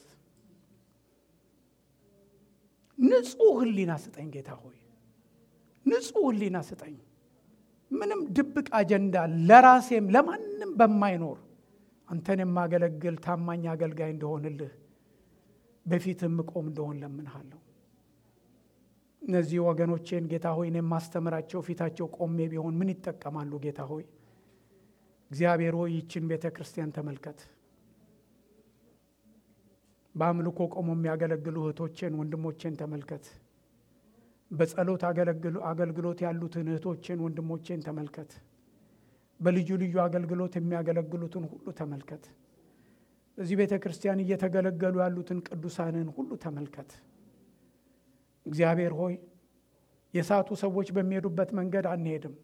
ንጹሕ ሕሊና ስጠኝ ጌታ ሆይ ንጹሕ ሕሊና ስጠኝ። ምንም ድብቅ አጀንዳ ለራሴም ለማንም በማይኖር አንተን የማገለግል ታማኝ አገልጋይ እንደሆንልህ በፊት የምቆም እንደሆን ለምንሃለሁ። እነዚህ ወገኖቼን ጌታ ሆይ እኔ የማስተምራቸው ፊታቸው ቆሜ ቢሆን ምን ይጠቀማሉ? ጌታ ሆይ እግዚአብሔር ሆይ ይችን ቤተ ክርስቲያን ተመልከት። በአምልኮ ቆሞ የሚያገለግሉ እህቶቼን ወንድሞቼን ተመልከት። በጸሎት አገልግሎት ያሉትን እህቶቼን ወንድሞቼን ተመልከት። በልዩ ልዩ አገልግሎት የሚያገለግሉትን ሁሉ ተመልከት። በዚህ ቤተ ክርስቲያን እየተገለገሉ ያሉትን ቅዱሳንን ሁሉ ተመልከት። እግዚአብሔር ሆይ የሳቱ ሰዎች በሚሄዱበት መንገድ አንሄድም።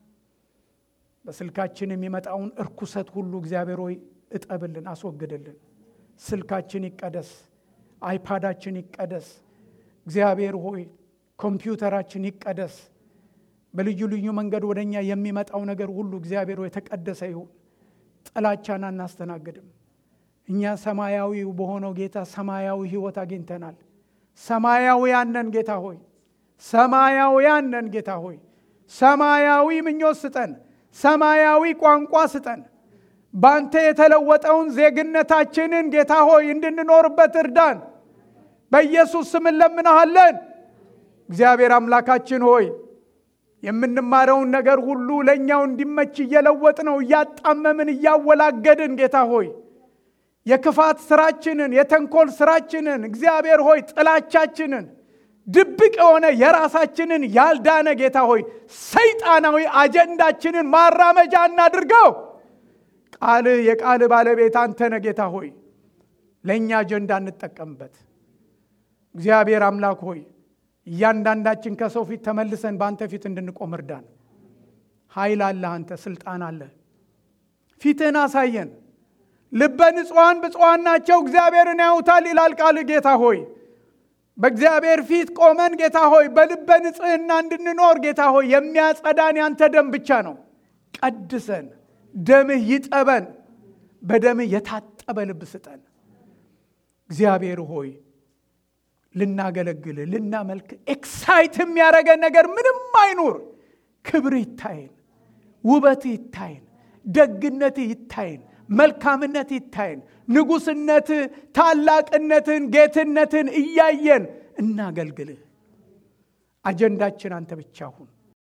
በስልካችን የሚመጣውን እርኩሰት ሁሉ እግዚአብሔር ሆይ እጠብልን፣ አስወግድልን። ስልካችን ይቀደስ፣ አይፓዳችን ይቀደስ። እግዚአብሔር ሆይ ኮምፒውተራችን ይቀደስ። በልዩ ልዩ መንገድ ወደ እኛ የሚመጣው ነገር ሁሉ እግዚአብሔር ሆይ የተቀደሰ ይሁን። ጥላቻን አናስተናግድም። እኛ ሰማያዊ በሆነው ጌታ ሰማያዊ ሕይወት አግኝተናል። ሰማያውያን ነን ጌታ ሆይ፣ ሰማያውያን ነን ጌታ ሆይ። ሰማያዊ ምኞት ስጠን፣ ሰማያዊ ቋንቋ ስጠን። ባንተ የተለወጠውን ዜግነታችንን ጌታ ሆይ እንድንኖርበት እርዳን። በኢየሱስ ስም እንለምንሃለን። እግዚአብሔር አምላካችን ሆይ የምንማረውን ነገር ሁሉ ለእኛው እንዲመች እየለወጥ ነው እያጣመምን እያወላገድን ጌታ ሆይ የክፋት ስራችንን የተንኮል ስራችንን እግዚአብሔር ሆይ ጥላቻችንን ድብቅ የሆነ የራሳችንን ያልዳነ ጌታ ሆይ ሰይጣናዊ አጀንዳችንን ማራመጃ እናድርገው። ቃልህ የቃልህ ባለቤት አንተነ ጌታ ሆይ ለእኛ አጀንዳ እንጠቀምበት። እግዚአብሔር አምላክ ሆይ እያንዳንዳችን ከሰው ፊት ተመልሰን በአንተ ፊት እንድንቆም እርዳን። ኃይል አለህ፣ አንተ ስልጣን አለህ። ፊትህን አሳየን። ልበ ንጹሐን ብፁዓን ናቸው እግዚአብሔርን ያዩታል ይላል ቃል ጌታ ሆይ በእግዚአብሔር ፊት ቆመን ጌታ ሆይ በልበ ንጽህና እንድንኖር ጌታ ሆይ የሚያጸዳን ያንተ ደም ብቻ ነው። ቀድሰን፣ ደምህ ይጠበን። በደምህ የታጠበ ልብ ስጠን። እግዚአብሔር ሆይ ልናገለግል ልናመልክ ኤክሳይት የሚያደርገን ነገር ምንም አይኑር። ክብር ይታየን፣ ውበት ይታየን፣ ደግነት ይታየን፣ መልካምነት ይታየን፣ ንጉሥነት፣ ታላቅነትን፣ ጌትነትን እያየን እናገልግልህ። አጀንዳችን አንተ ብቻ ሁን።